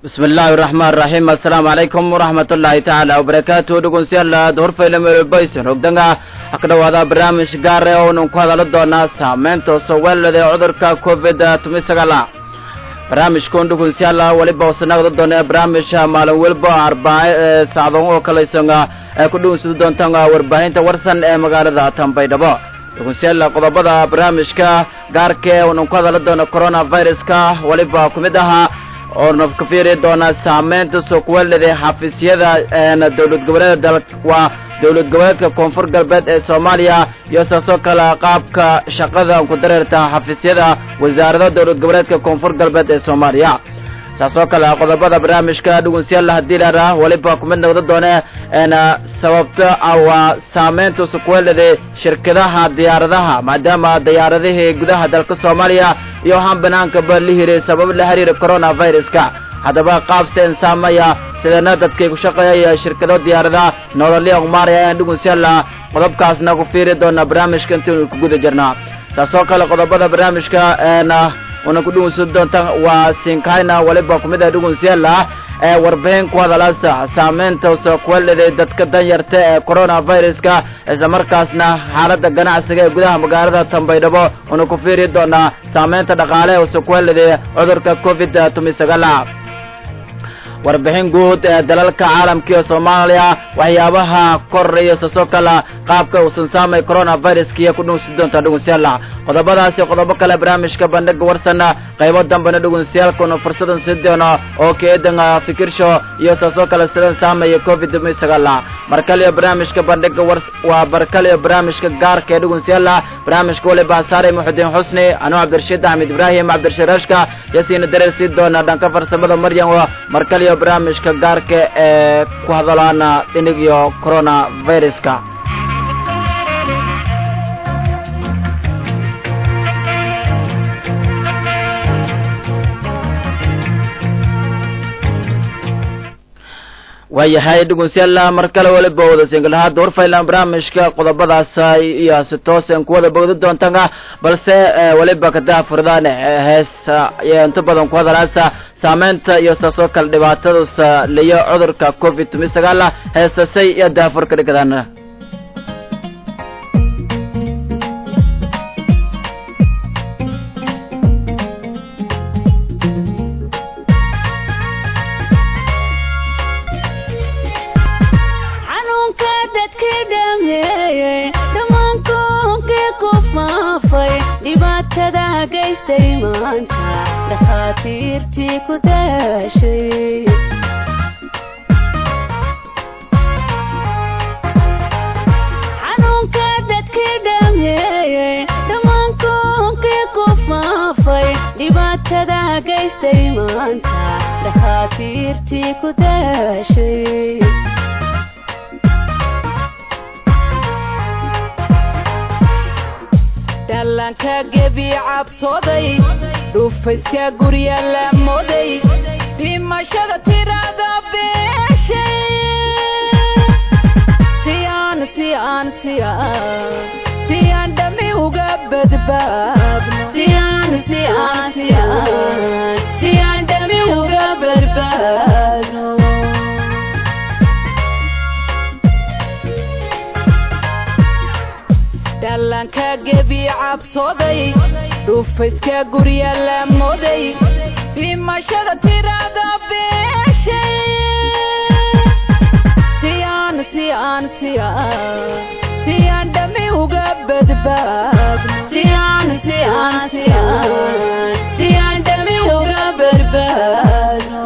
bismi illaahi raxmaan raxiim assalaamu calaykum waraxmat ullaahi tacaala wabarakaatu dhegeystayaal horfayla meelbaysan hogdanga ha ka dhawaada barnaamij gaare oonan ku hadala doonaa saameynta soweelada ee cudurka covid toban sagaala barnaamijkan dhegeystayaal weliba wasanagda doona barnaamij maalin weliba arbaace sacdo oo kalaysan ay ku dhegeysada doontaan warbaahinta warsan ee magaalada tanbaydhabo dhegeystayaal qodobada barnaamijka gaarka ee oonan ku hadala doono coronaviruska weliba ku mid ahaa oona ka fiiri doonaa saameynta suuqweelada xafiisyada dowlad goboleeda dal waa dowlad goboleedka koonfur galbeed ee soomaaliya iyo saasoo kale qaabka shaqada ku dareerta xafiisyada wasaarada dowlad goboleedka koonfur galbeed ee soomaaliya saasoo kale qodobada barnaamijka dhugunsiyaal haddii laara weliba kumid noqda doone sababta waa saameynta suuqweelada shirkadaha diyaaradaha maadaama diyaaradihii gudaha dalka soomaaliya iyo waxaan banaankaba la hiray sabab la xiriira coronaviruska haddaba qaab seen saamaya sidana dadkay ku shaqeeyaya shirkado diyaarada nololya umaaraya ayaan dhugunsiyaala qodobkaasna ku fiiri doona barnaamijka intaynu ku guda jirnaa saasoo kale qodobada barnaamijka una ku dhugunsan doonta waa sinkayna waliba kumid ah dhugunsiyaala ee warbixin ku hadalaasa saameynta sookuwelada dadka danyarta ee coronaviruska isla markaasna xaaladda ganacsiga ee gudaha magaalada tanbaydhabo una ku fiiri doonaa saameynta dhaqaale ee sookuwelada cudurka covid toban sagaala warbixin guud ee dalalka caalamka iyo soomaaliya waxyaabaha koraya sasoo kala qaabka uusan saamay coronaviruska iyo ku dhunsi doonta dhugunsiyaala qodobadaasi qodobo kale barnaamijka bandhiga warsana qaybo dambena dhugunsiyaalkuna fursadan sii doono oo keedan fikirsho iyo saasoo kale sidan saamaya covid toban sagaala markaliyo barnaamijka bandhiga wars waa barkaliyo barnaamijka gaarka ee dhugunsiyaala barnaamijka waliba saaray muxudiin xusni anuu cabdirashiid axmed ibraahim cabdirashiid rashka yasiina dareer sii doona dhanka farsamada maryam markaliyo barnaamijka gaarka ee ku hadalaana dhinig iyo coronaviruska waayahay dhegeystayaal mar kale waliba wada singalahaada warfaylan barnaamijka qodobadaas iyo si toosan ku wada bogdi doontaan balse waliba kadaa furdaan hees inta badan ku hadalaasa saameynta iyo saasoo kale dhibaatadaas liyo cudurka covid toban sagaal heestasay iyo daafur ka dhigdaan dhibaatada gaystay maanta dhakhaatiirtii ku daashay xanuunka dadkii dhameeyey dhammaankuunkii ku faafay dhibaatada gaystay maanta dhakhaatiirtii ku daashay dhallaanka gebi cabsooday dhufayska gurya la mooday dhimashada tirada beeshay siyaan siyaan siyaan siyaan dhami uga badbaadno siyaan siyaan siyaan siyaan dhami uga badbaadno dhallaanka gebi cabsooday dhufayska gurya la mooday dhimashada tirada beeshay siyaan siyaan siyaan siyaan dhami uga badbaadno siyaan siyaan siyaan siyaan dhami uga badbaadno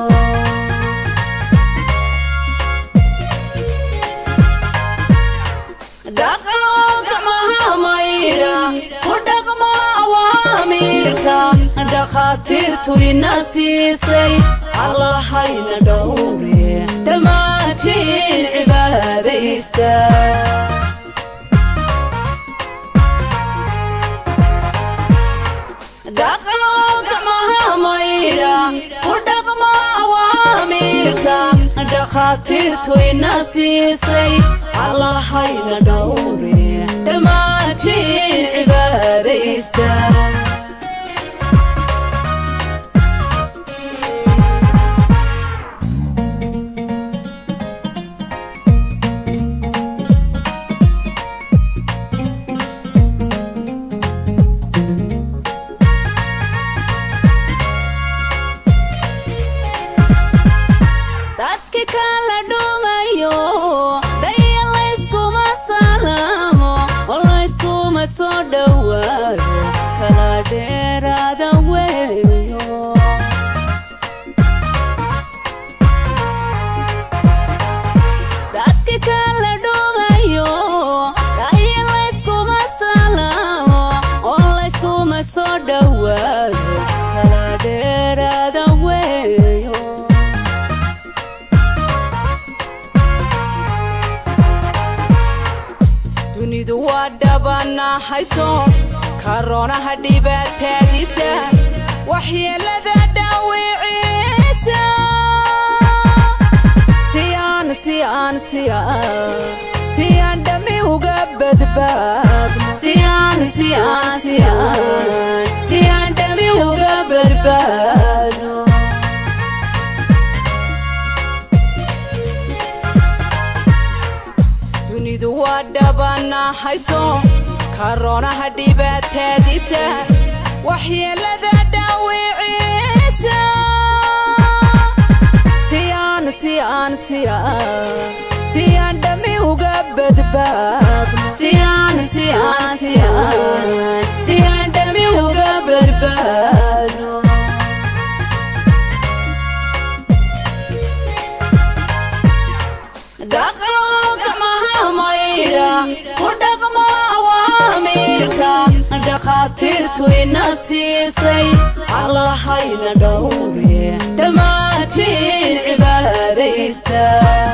dhakhaatiirtu ina siisay allahayna dhowre dhammaantiin cibaadaysta dhaqanqamahamayda ku dhaqmo awaamiirka dhakhaatiirtu ina siisay allahayna dhowre dhammaantiin cibaadaysta hayso karoonaha dhibaataadiisa waxyeelada dhaawiciisa siyaan siyaan siyaan siyaan dhami uga badbaadno siyaan siyaan siyaan siyaan dhami uga badbaadno dunidu waa dhabana hayso karoonaha dhibaataadiisa waxyeelada dhaawiciisa siyaan siyaan siyaan siyaan dhami uga badbaadno siyaan siyaan siyaan siyaan dhami uga badbaadno dhakhaatiirtu ina siisay allahayna dhowre dhammaantiin cibaadaysta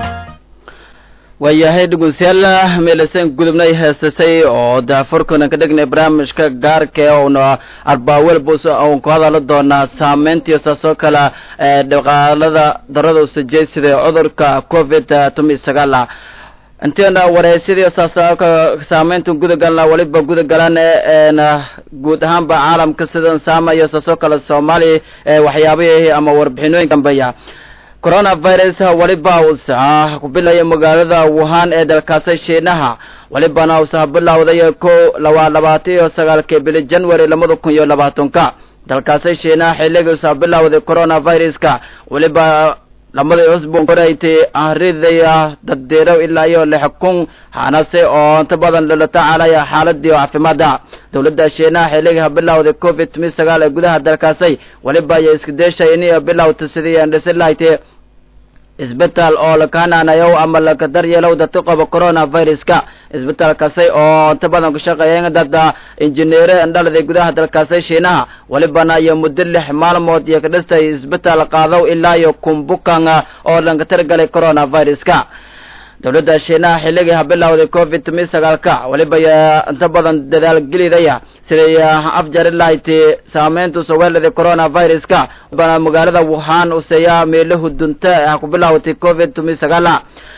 waayahay dhegeystayaal meelasan gudubnay heestasay oo daafurkana ka dhignay barnaamijka gaarka ee uuna arbaawel bus uun ku hadala doonaa saameyntiyo saasoo kale ee dhaqaalada darada usajeysida ee cudurka covid toban iyo sagaal ah inteena wareysyadii saasaka saameynta gudagalna weliba gudagalan eena guud ahaanba caalamka sidan saamayo saasoo kale soomaaliya ee waxyaabihii ama warbixinooyin dambeeya coronavirus weliba uusa ku bilaya magaalada wuhan ee dalkaasi shiinaha welibana uusa bilowday ko laba labaatan iyo sagaalkii bili january labada kun iyo labaatanka dalkaasi shiinaha xilligii uusa bilowday coronaviruska weliba lamadii cusbun koraytay ahridaya daddeerow ilaa iyo lix kun hanase oo inta badan lala tacaalaya xaaladii caafimaada dowladda shiinaha xilliga bilowday covid toban sagaal ee gudaha dalkaasay weliba ayay iska deeshay inay bilowta sidii aan dhisi lahaytay isbitaal oo lakahananayow ama laka daryeelow dadka qaba coronaviruska isbitaalkaasi oo inta badan ku shaqeeya dada injineere indhalada gudaha dalkaasi shiinaha welibana iyo muddo lix maalmood iyo ka dhistay isbitaal qaadow ilaa iyo kumbukan oo lanka targalay coronaviruska dowladda shiinaha xilligii bilowday covid toban sagaalka weliba inta badan dadaalgelidaya siday afjari lahayti saameynta sawelada coronaviruska bana magaalada wuhan useeya meelahu dunta ah ku bilowtay covid toban sagaala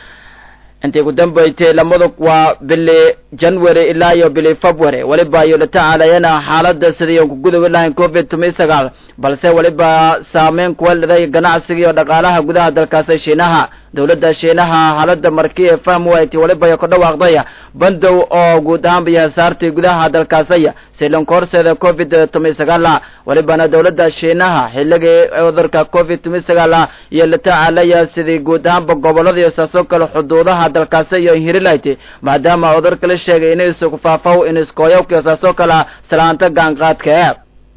intay ku dambeysay lamadu waa bili january ilaa iyo bili february weliba iyo la tacaalayana xaalada sidii ku gudubi lahayn covid toban sagaal balse weliba saameyn kuweliday ganacsiga iyo dhaqaalaha gudaha dalkaasi shiinaha dowladda shiinaha xaalada markii fahmi waaytay weliba iyo ku dhawaaqday bandow oo guud ahaanba iyo hasaartii gudaha dalkaasaya silanka horseeda covid toban sagaala welibana dowladda shiinaha xilligii cudurka covid toban sagaala iyo la tacaalaya sidii guud ahaanba gobolada iyo saasoo kale xuduudaha dalkaasi iyo hirilaytay maadaama cudurka la sheegay inaysu ku faafow iniskooyowkiyo saasoo kale salaanta gaanqaadka ee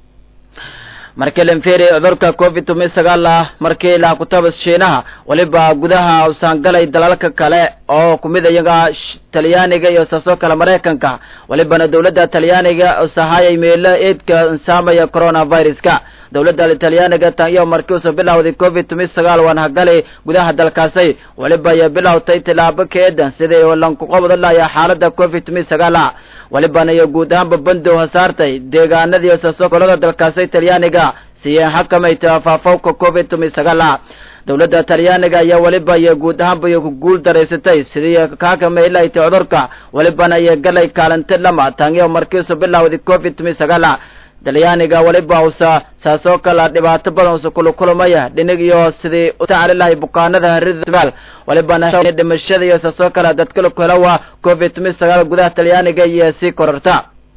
markii lanferi cudurka covid toban sagaal ah markii la kutabas shiinaha weliba gudaha usaangalay dalalka kale oo kumid iyaga talyaaniga iyo saasoo kale maraykanka welibana dowladda talyaaniga usahayay meelo eedka insaamaya coronaviruska dowladda talyaaniga tan iyo markii usa bilowday covid toban sagaal waan hagalay gudaha dalkaasay weliba iyo bilowtay tilaabo keedan sidii lanku qabada lahaya xaalada covid toban sagaal ah welibana iyo guud ahaanba bandow hasaartay deegaanadii saasoo kolada dalkaasay talyaaniga siiyeen xakamayta faafowka covid toban sagaal ah dowladda talyaaniga ayaa weliba iyo guud ahaanba iyo ku guul daraysatay sidii kaakamaylaytay cudurka welibana iyo galay kaalinti lama tan iyo markiisu bilowday covid toban sagaal ah talyaaniga weliba usa saasoo kale dhibaato badan usa kulukulmaya dhinig iyo sidii u tacali lahay bukaanada harida welibana dhimashada iyo saasoo kale dadkala kulawa covid toban sagaal gudaha talyaaniga iyo sii kororta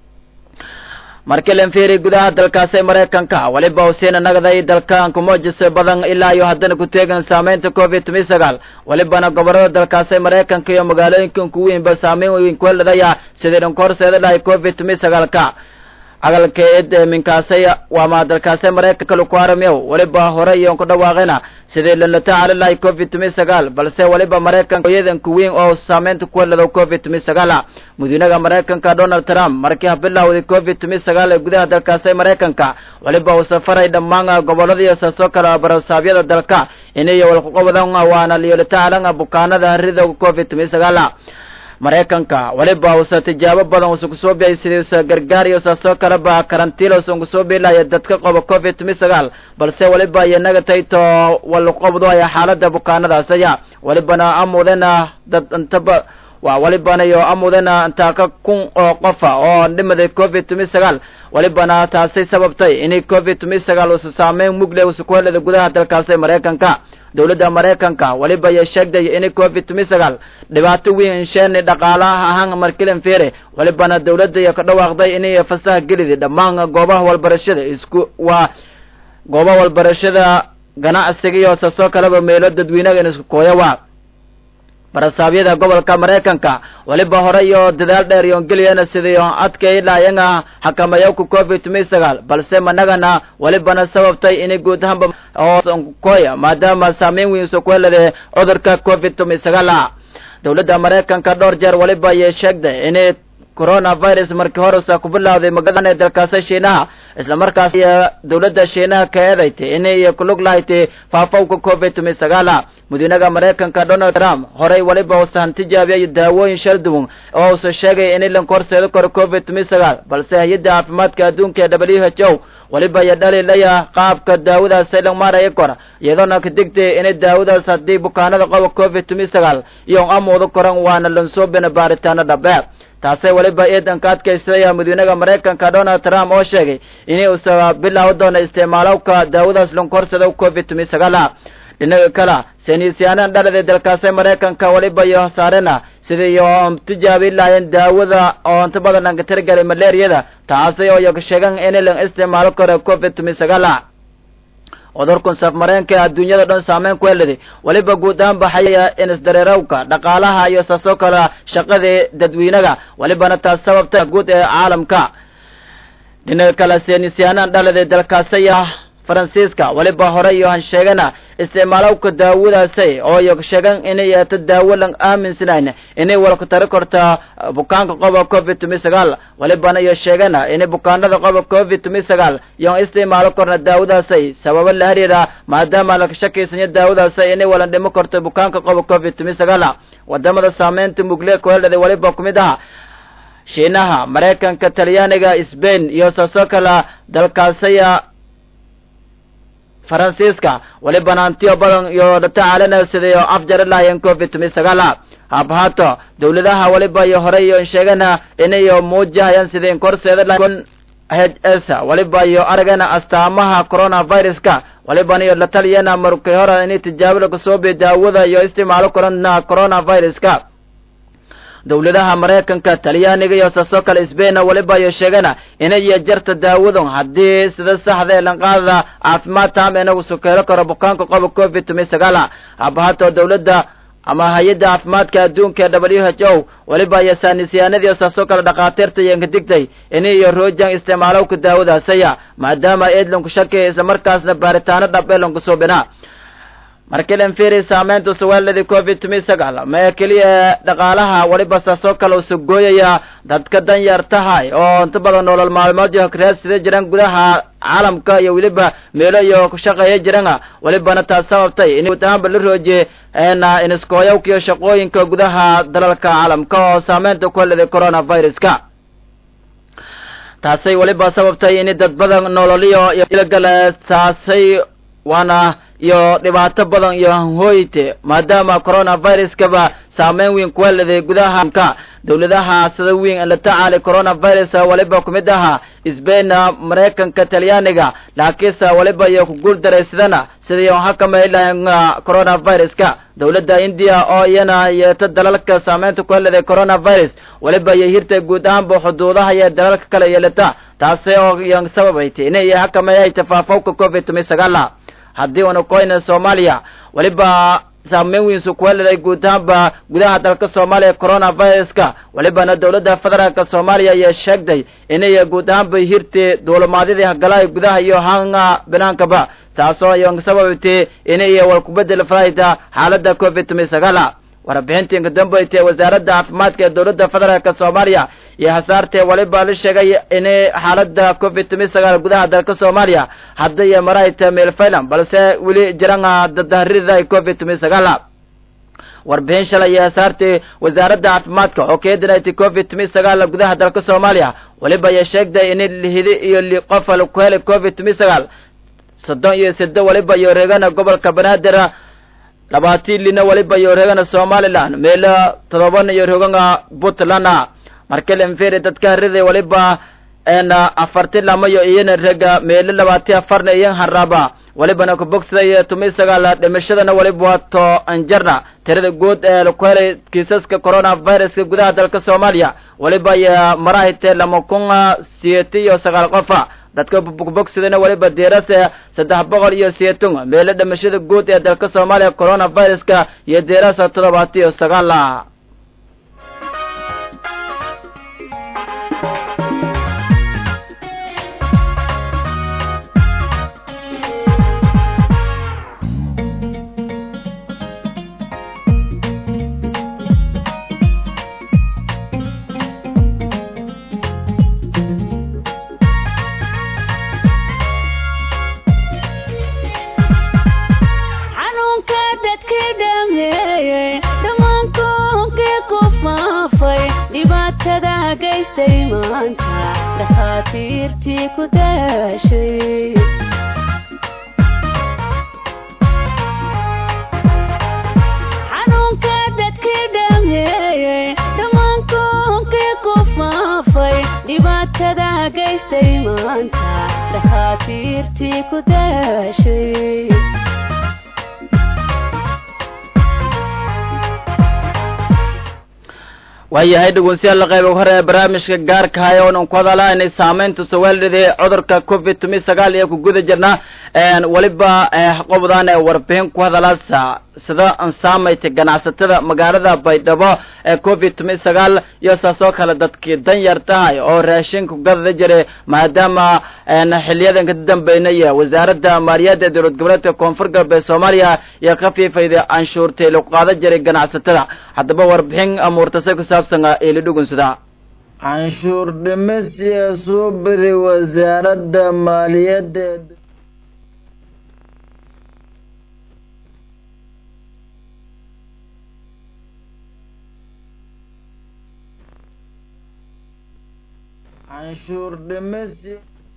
markii lanferi gudaha dalkaasi maraykanka weliba usiina nagday dalkan kumojis badan ilaa iyo haddana ku teegan saameynta covid toban sagaal welibana gobolada dalkaasi maraykanka iyo magaalooyinkan ku weynba saameyn weyn kuheladaya sidii dhanka horseeda lahay covid toban sagaalka agalkeed minkaasay waama dalkaasay maraykanka laku aramiyow weliba hore iyon ku dhawaaqina sidii lala tacaali lahay covid toban sagaal balse weliba maraykanka hooyadanka weyn oo saameynta ku helado covid toban sagaala madiinaha maraykanka donald trump markii bilowday covid toban sagaal ee gudaha dalkaasay maraykanka weliba uu safaray dhammaan goboladiiyo saasoo kale barasaabyada dalka inay walkuqabadan waana liyolatacalan bukaanada harida covid toban sagaala maraykanka weliba uusa tijaabo badan uusa kusoo biyay sidiisa gargaar iyo saasoo kaleba karantiila uusan kusoo biilaya dadka qaba covid tumi sagaal balse weliba iyo nagatayto walqobdo aya xaalada bukaanadaas aya welibana amudena dad intaba waa welibana iyo amudena intaaka kun oo qofa oo dhimaday covid tumi sagaal welibana taasay sababtay inay covid tumi sagaal uusa saameyn mugle uusa ku helada gudaha dalkaasi maraykanka dowladda maraykanka weliba iyo sheegday inay covid tumi sagaal dhibaato weyn sheeni dhaqaalaha ahaan markilan fere welibana dowladda iyo ka dhawaaqday inay fasaha gelidi dhammaan goobaha walbarashada isku waa goobaha walbarashada ganacsiga iyo saasoo kaleba meelo dadweynaga in isku kooya waa barasaabyada gobolka maraykanka weliba hore iyo dadaal dheer iyo geliyana sidii adkay laayanga xakamayawka covid tumi sagaal balse managana welibana sababtay inay guud ahaanba ookoya maadaama saameyn weyn usa ku helade cudurka covid tumi sagaal dowladda maraykanka dhowr jeer weliba ayay sheegday inay coronavirus markii horesa ku bilawday magaalada dalkaasi shiinaha isla markaas dowladda shiinaha ka eedaytay inay kulug lahayd faafowka covid tumi sagaala madiinaha maraykanka donald trump horey weliba uusan tijaabiyay daawooyin shal duwan oo uusa sheegay in ilanka horseeda karo covid tumi sagaal balse hay-adda caafimaadka adduunka ee w h o weliba iyo dhaliilaya qaabka daawadaas ilan maaraya kora iyadoona ka digtay inay daawadaas haddii bukaanada qaba covid tumi sagaal iyo amooda koran waana lansoobina baaritaano dhabe taasay weliba eedanka adkaystaya madiinaha maraykanka donald trump oo sheegay inay usa bilaawi doono isticmaalowka daawadaas lankorsada covid tumi sagaala dhinaga kale saynisyaanaan dhalada dalkaasi maraykanka weliba iyo saarena sidii iyo tijaabi lahayen daawada oo inta badan lanka tirigalay malaariyada taasi oo iyaga sheegan in lan isticmaalo karo covid tumi sagaala cudurkan safmareenka adduunyada dhan saameyn ku heladay weliba guud ahaan baxaya in isdareerawka dhaqaalaha iyo saasoo kale shaqadii dadweynaga welibana taas sababta guud ee caalamka dhinaga kale saynisyaanaan dhaladay dalkaasaya faransiiska weliba hore iyo han sheegana isticmaalowka daawadaasay oo iyo sheegan inay yeeto daawo lan aaminsanayn inay walku tari karta bukaanka qoba covid tumi sagaal welibana iyo sheegana inay bukaanada qoba covid tumi sagaal iyo isticmaalo karna daawadaasay sababo la xiriira maadaama la shakiysanya daawadaasay inay walan dhimo karto bukaanka qoba covid tumi sagaal wadamada saameynta mugle ku helada weliba kumid aha shiinaha maraykanka talyaaniga sbain iyo saasoo kale dalkaasaya faransiiska welibana antiyo badan iyo tacaalana sidii oo afjari lahayen covid tumi sagaala habhaato dowladaha weliba iyo hore iyo sheegana inayo muujahayaan sidii inkorseeda h s weliba iyo aragana astaamaha coronaviruska welibana iyo la taliyana markii hore inay tijaabada kasoo bi daawada iyo isticmaalo korana coronaviruska dowladaha maraykanka talyaaniga iyo saasoo kale sbain weliba iyo sheegana inay jarta daawadan haddii sida saxda ee lanqaada caafimaad taam inagu sukeelo karo bukaanka qoba covid tumi sagaala habahato dowladda ama hay-adda caafimaadka adduunka ee w h o weliba iyo saanisyaanadii saasoo kale dhakhaatiirta iyanka digtay inay iyo roojaan isticmaalowka daawadaasaya maadaama eedlanku shakaya islamarkaasna baaritaano dhab ee lanku suubinaa markii lan fiiri saameynta suwaaladii covid tumi sagaal ma ee keliya dhaqaalaha weliba saasoo kale usa gooyaya dadka danyar tahay oo inta badan nolol maalmood iyo hokraadsida jiraan gudaha caalamka iyo weliba meelo iyo ku shaqeeya jirana welibana taas sababtay in guud ahaanba la roojiyey iniskooyawka iyo shaqooyinka gudaha dalalka caalamka oo saameynta ku heladay coronaviruska taasay weliba sababtay in dad badan nololiyo iyo ilagala taasay waana iyo dhibaato badan iyo hanhooyte maadaama coronaviruskaba saameyn weyn ku heladay gudaha dowladaha sida weyn la tacaalay coronavirus weliba kumid aha sbain maraykanka talyaaniga laakiinse weliba iyo ku guul daraysadana sidii xakamay lahayn coronaviruska dowladda india oo iyana yeeto dalalka saameynta ku heladay coronavirus weliba iyo hirta guud ahaanba xuduudaha iyo dalalka kale yeelata taasi oo iyo sababaytay inay xakameeyay tafaafowka covid tumi sagaala haddii una koyna soomaaliya weliba saameyn weynsu ku heladay guud ahaanba gudaha dalka soomaaliya coronaviruska welibana dowladda federaalka soomaaliya ayaa sheegtay inay guud ahaanba hirtay duulimaadyadii hagalaha gudaha iyo hanga binaankaba taasoo iyo sababtay inay walkubedel fahayta xaalada covid tumi sagaala warbixintii inka dambaytay wasaaradda caafimaadka ee dowladda federaalka soomaaliya iyo hasaartee weliba la sheegay inay xaalada covid tumi sagaal gudaha dalka soomaaliya hadda iyo marayta meelfaylan balse weli jirana dadaharida covid tumi sagaala warbixin shalay iyo saartay wasaaradda caafimaadka oo keedinaytay covid tumi sagaal gudaha dalka soomaaliya weliba ayay sheegtay in lihidi iyo li qof ku helay covid tumi sagaal soddon iyo sida waliba iyo reegana gobolka banaadir labaatan lina waliba iyo reegana somalilan meelo todoban iyo reegana puntland markalenferi dadka riday waliba n afarti lamayo iyana rega meelo labaati afarna iyo haraba walibana kubogsaday tumi sagaal dhimashadana waliba wato anjarna tirada guud ee laku helay kiisaska coronaviruska gudaha dalka soomaaliya waliba ayaa marahite lama kun siyeti iyo sagaal qofa dadka kubogsadana waliba deerase saddex boqol iyo siyeeton meelo dhimashada guud ee dalka soomaaliya coronaviruska iyo deerasa toddobaati iyo sagaal xanuunka dadka dhameeyey dhammaankoonkai ku faafay dhibaatada gaystay maanta dhakhaatiirtii ku daashay xanuunka dadka dhameeyey dhammaankoonkai ku faafay dhibaatada gaystay maanta dhakhaatiirtii ku daashay waayahay dhegeystayaal qayb hore ee barnaamijka gaarka haya oonan ku hadalaa inay saamaynta sawaalidii cudurka covid tumi sagaal iyo ku guda jirna weliba qobdan ee warbixin ku hadalaasa sida ansaamayta ganacsatada magaalada baydhabo ee covid tumi sagaal iyo saasoo kale dadkii dan yar tahay oo raashinka gadada jiray maadaama xiliyadan ka dambeynaya wasaaradda maaliyadda dowlad goboleedka koonfur galbeed soomaaliya iyo khafiifayda canshuurtay lagu qaadan jiray ganacsatada haddaba warbixin amuurtase ku saabsan eeli dhugunsada canshuur dhimisiya soo bari wasaaradda maaliyadda canshuur dhimisi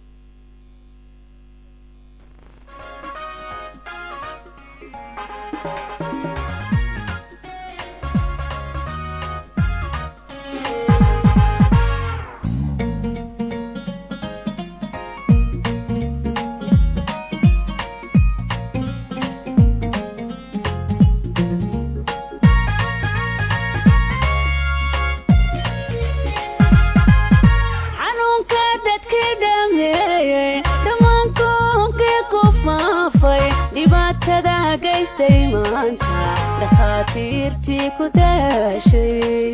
xanuunka dadka dhameeyey dhammaankoonkai ku faafay dhibaatada gaystay maanta dhakhaatiirtii ku daashay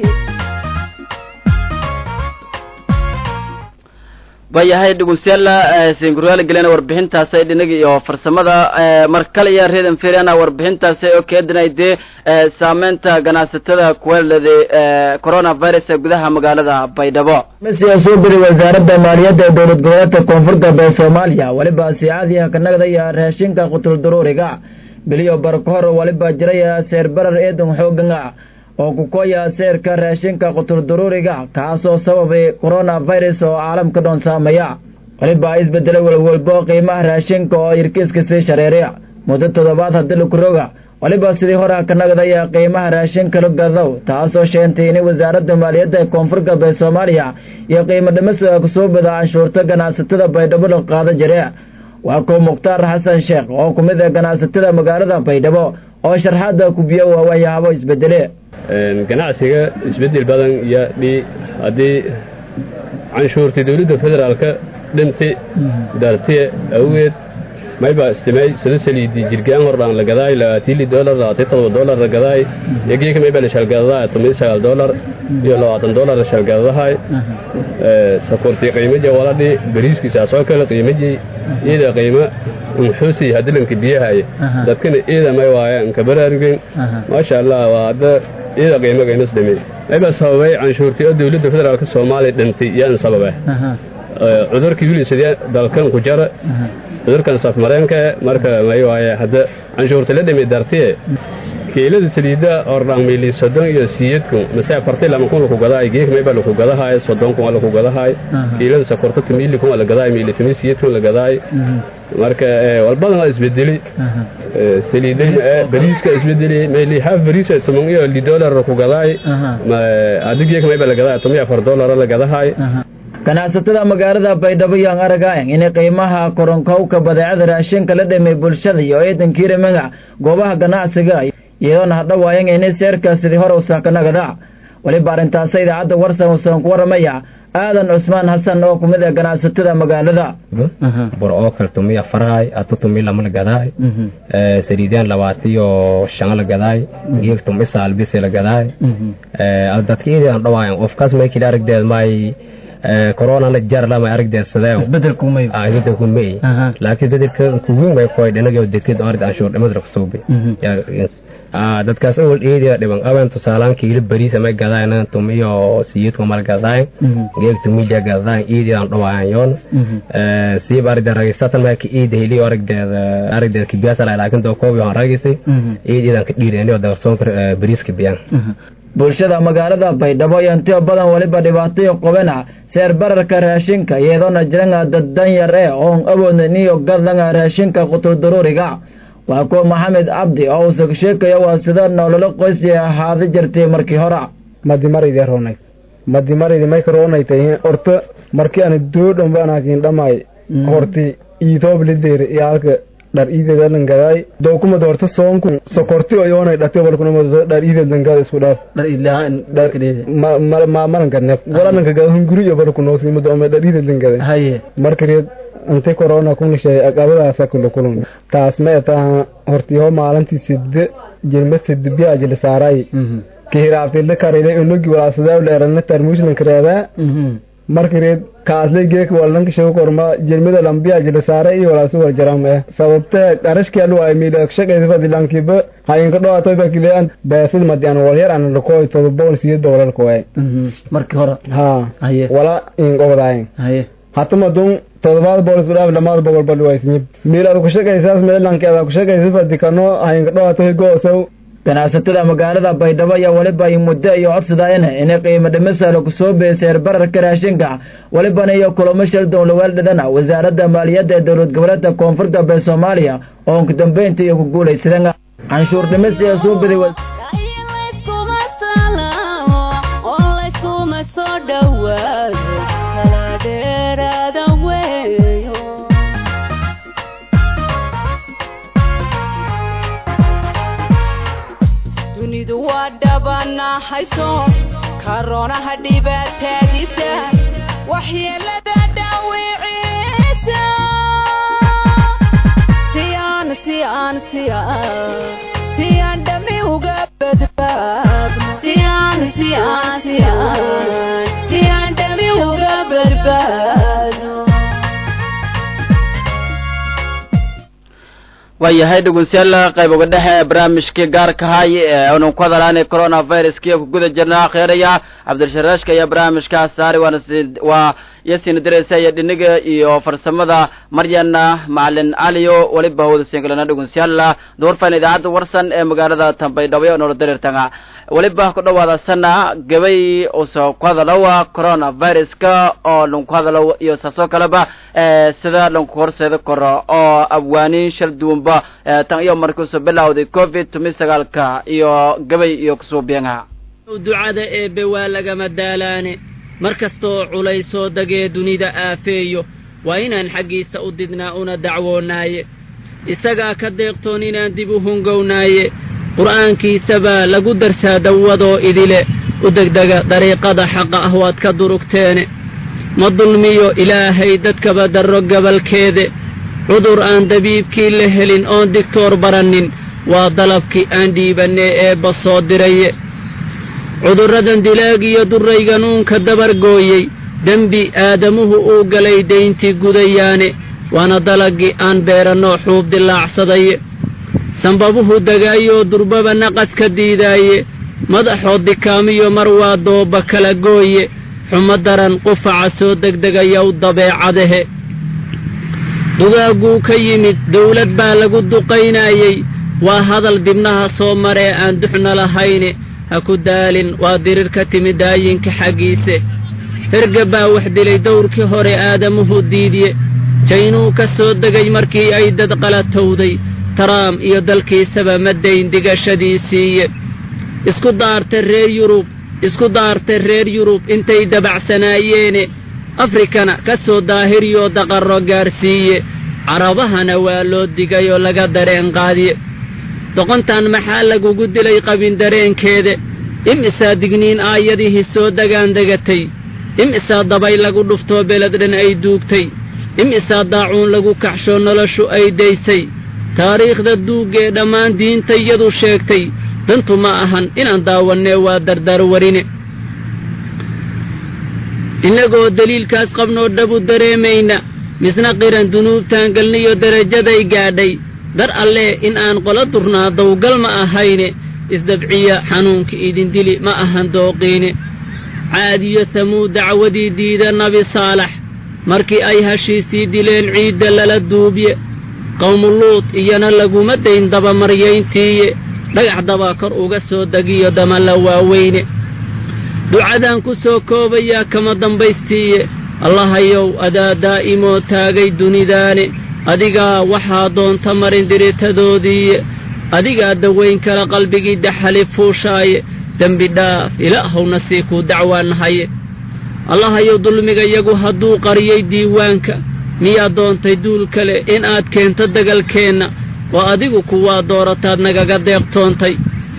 waayahay dhegeystayaal singuryaal gelena warbixintaasi dhinaga iyo farsamada mar kale iyo reedan feriana warbixintaasi oo keedinay dee saameynta ganacsatada kuwelada coronavirus ee gudaha magaalada baydhabo masiya soo beri wasaaradda maaliyadda ee dowlad goboleedka koonfur galbeed soomaaliya weliba siicadiiha kanagda iyo raashinka qutul daruuriga biliyo barkahor waliba jiraya seer barar eedan xooganga oo kukoya seerka raashinka qutul daruuriga kaasoo sababay coronavirus oo caalamka dhoon saameeya waliba isbedelay walwalbo qiimaha raashinka oo irkiiska sii shareeray muddo toddobaad haddii lakuroga waliba sidii hore kanagdaya qiimaha raashinka la gadow taasoo sheentay in wasaaradda maaliyadda ee koonfur galbeed soomaaliya iyo qiimo dhimisa kusoo bada canshuurta ganacsatada baydhabo la qaada jire waa kuw mukhtaar xasan sheekh oo ku mid ah ganacsatada magaalada baydhabo oo sharxaada kubiyo waa waxyaabo isbedele ganacsiga isbeddel badan iyo dhi haddii canshuurtii dowladda federaalka dhintay dartiye awgeed mayba istimay sida saliidi jirgaan hordhaan la gadaay labaatiili dolar labaatan todoba dolar la gadaay yagiyaka mayba la shalgadadaa toban sagaal dolar iyo labaatan dolar la shalgadadahay sakortii qiimaji waladhi bariiskiisaasoo kale qiimaji iyada qiimo unxusi hadilanka biyahay dadkana iyada may waaya nka baraarugin maasha allah waa hadda iyada qiimaga inas dhimi mayba sababay canshuurtii oo dowladda federaalka soomaaliya dhintay yaan sababa cudurkii wili sidee dalkan ku jara cudurkan safmareenka marka may waaye hadda canshuurta la dhimi dartiye kiilada saliida ordhaan miili soddon iyo siyeedkun mase afartii lama kun laku gadahay geek mayba laku gadahay soddon kun waa laku gadahay kiilada sokorta timiili kun waa la gadahay miili timi siyeedkun la gadahay marka walbadan waa isbedeli saliiday bariiska isbedeli mayli haaf bariis toban iyo li dollar laku gadahay adi geek mayba la gadahay toban iyo afar dollar la gadahay ganacsatada magaalada baydhabo yaan aragayan inay qiimaha koronkowka badeecada raashinka la dhamay bulshada iyo eedankiira magac goobaha ganacsiga iyadoona hadhawaayan inay seerka sidii hore usaakanagada weliba arrintaasa idaacadda warsan usan ku waramaya aadan cusmaan xasan oo kumid ah ganacsatada magaalada bur oo kale tumiya farahay atu tumi lama la gadaay saliidaan labaatiyo shan la gadaay geeg tumi saalbisi la gadaay dadkiidi aan dhawaayan qofkaas may kila aragdeed may corona la jar lama aragdeed sadee isbedelku may isbedelku may laakiin bedelka kuwiin way koy dhinaga deked ord anshuur dhimadra kusuubi dadkaas awal eedia dhiban aban tusaalaan kiilo bariis ama gadaayan tumiyo siyidku mal gadaayan geeg tumija gadaayan eedian dhawaayan yoon siib aragde ragisatan ma ka eedi heli aragdeed aragdeed kibiyaasa laakiin doo koobi aan ragisay eedidan ka dhiireen dagarsoonka bariiska biyaan bulshada magaalada baydhabo iyo intiyo badan weliba dhibaatayo qobena seer bararka raashinka iyadoona jiranga dad danyar ee oon awoodnin iyo gadlanga raashinka qutuldaruuriga waa kuwa maxamed cabdi oo uusag sheekaya waa sida nololo qoysi ahaada jirtay markii hore madimaridi ronay madimaridi maykaronaytay horta markii ana doodhanba anaakin dhamay horti iitooblideere iyo halka dhar iideedalan gadaay dookumad horta soonku sokorti oyoonay dhate walkunamad dhar iideedan gada isku dhaaf malan gadne walananka gada hunguri iyo balkunoosnimada ome dhar iideedan gada haye markareed inta corona kunishay aqabadaasa kula kulun taas ma etaha hortiho maalintii side jirma side biyaa jila saaray kihiraabtila karile unugi walaasadawla erana tarmuuslan kareedaa markareed kaaslay geek walanka shago korma jirmida lambiya jila saaray iyo walaasu wal jaram eh sababte qarashki alu ay miila shaqaysa fadilankiba hayinka dhawaato ba kilean beesid madian walyar an lakoy todo bool siyo doolar koy markii hore ha haye wala in qobdaayin haye hatama dun todobaad boolis udhaaf lamaad boqol bal waysnib miilaad ku shaqaysaas meelankeeda ku shaqaysa fadikano hayinka dhawaato goosow ganacsatada magaalada baydhabo ayaa weliba ay muddo iyo codsadayeen inay qiimo dhimisalo kusoo beeseer bararka raashinka welibana iyo kulamo shal dowlaweeldhadana wasaaradda maaliyadda ee dowlad goboleedka koonfur galbeed soomaaliya oo ugu dambeynta iyo ku guulaysadeen canshuur dhimis ee soo biday layskuma salaamo oo layskuma soo dhowaado kala dheeraada weeyo dunidu waa dhabanahayso karonaha dhibaataadiisa waxyeelada dhaawiciisa siyaan siyaan siyaan siyaan dhami uga badbaadno siyaan siyaan siyaan siyaan dhami uga badbaadno waayahay dhegeystayaal qayb uga dhexe barnaamijkii gaarka hay ee aanu ku hadalaanay coronaviruskiiyo ku guda jirnaa kheeraya cabdirasharaashka ayaa barnaamijkaas saaray waana waa iyo siina diraysa iyo dhiniga iyo farsamada maryana macalin caliyo weliba hawda singalana dhegeystayaal duurfan idaacadda warsan ee magaalada tambaydhabo ee noola dareertanga weliba ku dhawaada sana gabay usoo ku hadalowa coronaviruska oo lanku hadalo iyo saasoo kaleba sida lanku horseeda karo oo abwaaniin shal duwanba tan iyo markiisu bilowday covid tumi sagaalka iyo gabay iyo kusuubiyanha ducada eebbe waa lagama daalaane mar kastaoo culaysoo dagee dunida aafeeyo waa inaan xaggiisa u didnaa una dacwoonnaaye isagaa ka deeqtoon inaan dib u hungownaaye qur'aankiisabaa lagu darsaa dawadoo idile u degdega dariiqada xaqa ah waad ka durugteene ma dulmiyo ilaahay dadkaba darro gabalkeede cudur aan dabiibkii la helin oon digtoor barannin waa dalabkii aan dhiibannee eebba soo diraye cudurradan dilaag iyo durrayganuunka dabargooyey dembi aadamuhu uu galay dayntii gudayaane waana dalaggii aan beerannoo xuub dilaacsadaye sanbabuhu dagaayoo durbaba naqas ka diidaaye madaxoo dikaamiyo mar waa dooba kala gooye xumo daran qufaca soo degdegayow dabeecadahe dugaagguu ka yimid dawlad baa lagu duqaynaayey waa hadal dibnaha soo maree aan duxna lahayne ha ku daalin waa dirir ka timid daayinka xaggiise herga baa wax dilay dawrkii hore aadamuhu diidye jaynuu ka soo degay markii ay dad qalatowday taraam iyo dalkiisaba ma dayn digashadiisiiye isku daarta reer yurub isku daarta reer yurub intay dabacsanaayeen afrikana ka soo daahiriyoo daqarro gaarsiiye carabahana waa loo digayoo laga dareen qaadiye doqontan maxaa lagugu dilay qabin dareenkeeda imisaa digniin aayadihii soo dagaan degatay imisaa dabay lagu dhuftoo beled dhan ay duugtay imisaa daacuun lagu kaxshoo noloshu ay daysay taariikhda duuggee dhammaan diintayadu sheegtay dantu ma ahan inaan daawannee waa dardar warine innagoo deliilkaas qabnoo dhabu dareemayna misna qiran dunuubtaan galniyo derajaday gaadhay dar allee in aan qola durnaa dawgal ma ahayne isdabciya xanuunka idin dili ma ahan dooqiine caadiyo tamuud dacwadii diida nabi saalax markii ay hashiisii dileen ciidda lala duubye qawmuluud iyana laguma dayn dabamaryayntiiye dhagax dabaa kor uga soo degiyo damalla waaweyne ducadaan ku soo koobayaa kama dambaystiiye allahayow adaa daa'imoo taagay dunidaane adigaa waxaa doonta marin diritadoodiiye adigaa dawayn kala qalbigii daxali fuushaaye dembi dhaaf ilaahowna sii kuu dacwaanahaye allahayow dulmigayagu hadduu qariyey diiwaanka miyaa doontay duul kale in aad keento degalkeenna waa adigu kuwaa doorataad nagaga deeqtoontay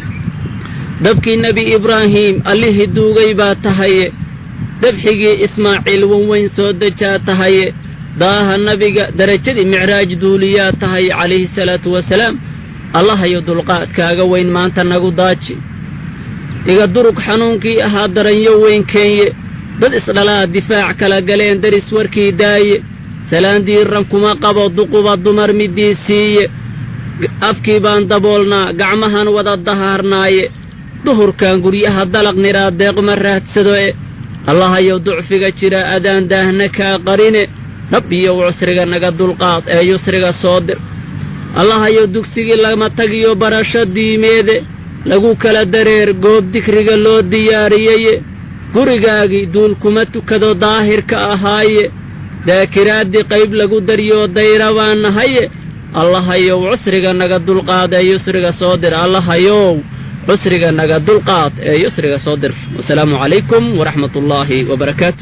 dabkii nebi ibraahiim allihii duugay baa tahaye dabxigii ismaaciil wanweyn soo dejaa tahaye daaha nabiga derajadii micraaj duuliyaa tahay calayhi salaatu wasalaam allahayo dulqaadkaaga weyn maanta nagu daaji iga durug xanuunkii ahaa daranyo weyn keenye dad isdhalaa difaac kala galeen daris warkii daaye salaan diiran kuma qabo duquba dumar middii siiye afkii baan daboolnaa gacmahan wada dahaarnaaye duhurkan guryaha dalaq niraa deeqma raadsado e allahayow ducfiga jira adaan daahna kaa qarine rabbiyow cusriga naga dulqaad ee yusriga soo dir allahayow dugsigii lama tagiyo barasho diimeede lagu kala dareer goob dikriga loo diyaariyeye gurigaagii duul kuma tukado daahirka ahaaye daakiraaddii qayb lagu daryoo dayra baan nahaye allahayow cusriga naga dulqaad ee yusriga soo dir allahayow cusriga naga dulqaad ee yusriga soo dir wasalaamu calaykum waraxmat ullaahi wabarakaatu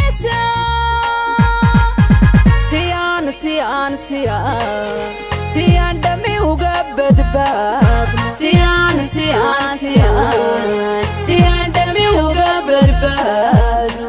siyaan siyaan siyaan siyaan dhami uga badbaadno siyaan siyaan siyaan siyaan dhami uga badbaadno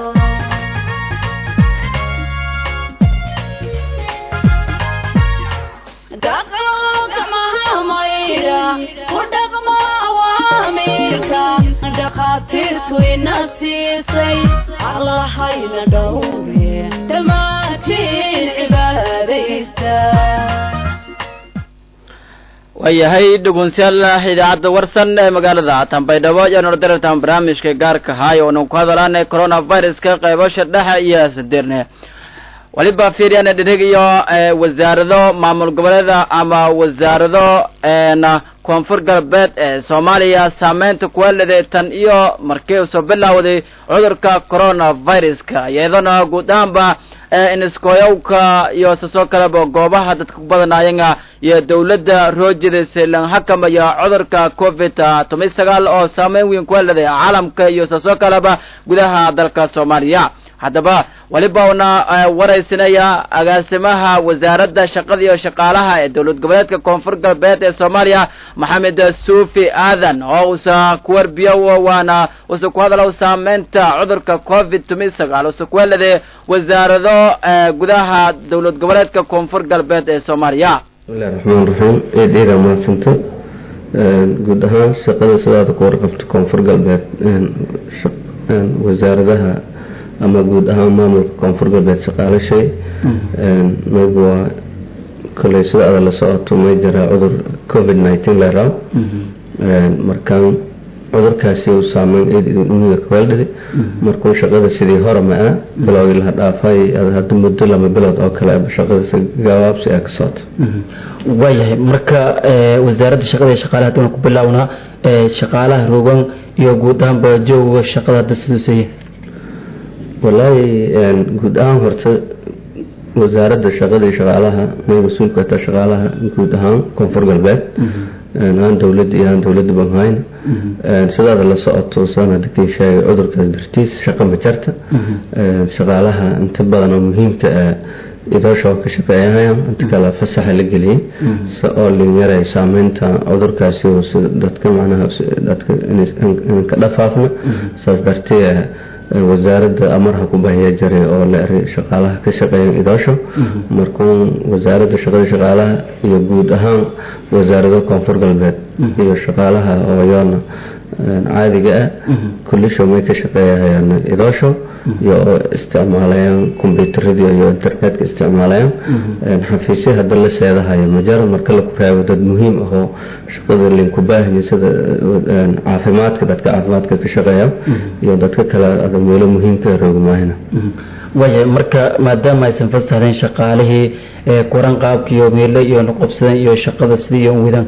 dhaqanka mahamayra ku dhaqma awaamiirka dhakhaatiirtu ina siisay allahayna dhowre dhammaantiin cibaadaysta waayahay dhugunsyaal idaacadda warsan ee magaalada tanbaydhabo ayaanu darartaan barnaamijka gaarka haay oonu ku hadalaanay coronaviruska qaybasha dhexe iyo sadeerne waliba fiiriyana dhirig iyo wasaarado maamul goboleeda ama wasaarado na koonfur galbeed ee soomaaliya saameynta kuwaleday tan iyo markii uu soo bilowday cudurka coronaviruska iyadana guud ahaanba iniskoyowka iyo sasoo kaleba goobaha dadka ku badanaayanga iyo dawladda roojidaysa lan xakamaya cudurka covid toban sagaal oo saameyn weyn kuwaleday caalamka iyo sasoo kaleba gudaha dalka soomaaliya haddaba weliba una waraysinaya agaasimaha wasaaradda shaqada iyo shaqaalaha ee dowlad goboleedka koonfur galbeed ee soomaaliya maxamed suufi aadan oo usa kuwarbiyo waana usa ku hadalow saameynta cudurka covid toban sagaal usa kuwelade wasaarado gudaha dowlad goboleedka koonfur galbeed ee soomaaliya bismillahi raxmaan raxiim eed eedaa mahadsanto guud ahaan shaqada sidaada ku warqabta koonfur galbeed wasaaradaha ama guud ahaan maamulka koonfur galbeed shaqaalashay mayb waa koley sida ada la socoto may jiraa cudur covid nineteen leraa markaan cudurkaasi uu saameyn eeduniga kaweeldhidi markuu shaqada sidii hore ma-a bilowgii laha dhaafay hadda muddo lama bilood oo kale shaqada gabaabsi ee ka socoto waayahay marka wasaaradda shaqada iyo shaqaalaha hadaan ku bilownaa shaqaalaha rogan iyo guud ahaanba jooga shaqada hadda siduuseeye wallaahi guud ahaan horta wasaaradda shaqada iyo shaqaalaha may mas-uulka taa shaqaalaha guud ahaan koonfur galbeed aan dowladda iyo aan dowladda banhayn sidaada la socoto saan hadda kii sheegay cudurkaas dartiis shaqa ma jarta shaqaalaha inta badan oo muhiimka ah idoosha ka shaqeeyahayaan inta kale fasaxa la geliyey si oo linyaray saameynta cudurkaasi oo si dadka macnaha dadka inaan ka dhafaafna saas dartee wasaaradda amarha ku bahiya jaray oo la eray shaqaalaha ka shaqeeya idoosho markuu wasaaradda shaqada shaqaalaha iyo guud ahaan wasaarado koonfur galbeed iyo shaqaalaha oo yoona caadiga ah kullisho may ka shaqeeyahayaan idoosho iyo oo isticmaalayaan kombyuutarada iyo internetka isticmaalayaan xafiisyo hadda la seedahayo majara marka la kuraago dad muhiim ah oo shaqada linku baahaya sida caafimaadka dadka caafimaadka ka shaqeeya iyo dadka kale ada meelo muhiimka roogmaahina waayahay marka maadaama aysan fasahdeen shaqaalihii kuran qaabkiiyo meelo iyo noqobsadeen iyo shaqada sidii iyo wadaan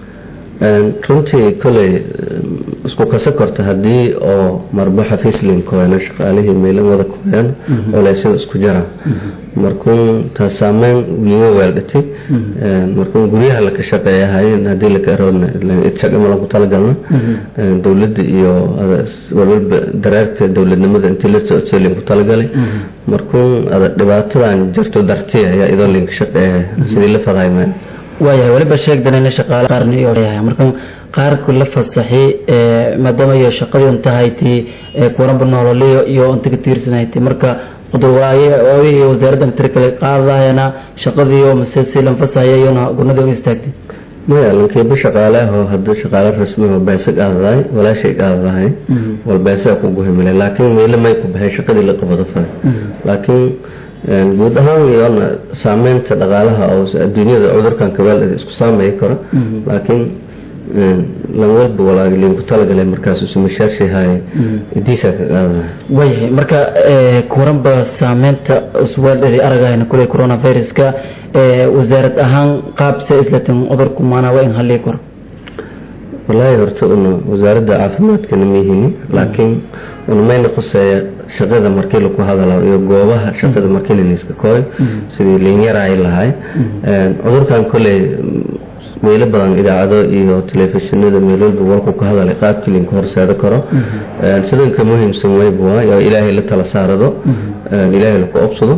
runtii koley isku kasa korta haddii oo marba xafiis linkoyana shaqaalihii meelo wada koyaan oleysyada isku jara markuu taas saameyn liga weeldhatay markuu guryaha laka shaqeeyahayen haddii laka eroodna idshaqama lagu talagalna dowladda iyo walwalba dareerka dowladnimada intii la socotay linku talagalay markuu ada dhibaatadan jarto dartiya ayaa idoo linka shaqeeya sidii la fadahay maya waayahay weliba sheegdan in shaqaale qaarni iyo marka qaarku la fasaxi maadaama iyo shaqadii tahay tii kuranba nololiyo iyo inta ka tiirsanaytay marka qudurwaaye waawihi wasaaradda tiri kale qaadayana shaqadii oo mise si lan fasaxaya iyona gurnadii uga istaagtay maya lankiiba shaqaaleho hadda shaqaale rasmiho beese qaadadahay walaashay qaadadahay wal beese ku guhimile laakiin meele may ku baxay shaqadii la qabado fay laakiin guud ahaan iyona saameynta dhaqaalaha oo adduunyada cudurkan kabeeldhada isku saameyi karo laakiin lan walba walaagi linku talagalay markaas usumashaashihaye idiisa ka qaadada waayahay marka kuranba saameynta usweeldhadi aragahayna kuley coronaviruska wasaarad ahaan qaabse islatin cudurku maanaa waa in halii karo wallaahi horta una wasaaradda caafimaadkana mihini laakiin una mayna khuseeya shaqada markii laku hadalo iyo goobaha shaqada markii laniska kooy sidii linyaraay lahay cudurkan koley meelo badan idaacado iyo telefishinada meelwalba warku ka hadalay qaabkii linku horseeda karo sidanka muhiimsan wayba waa ilaahay la tala saarado ilaahay laku obsado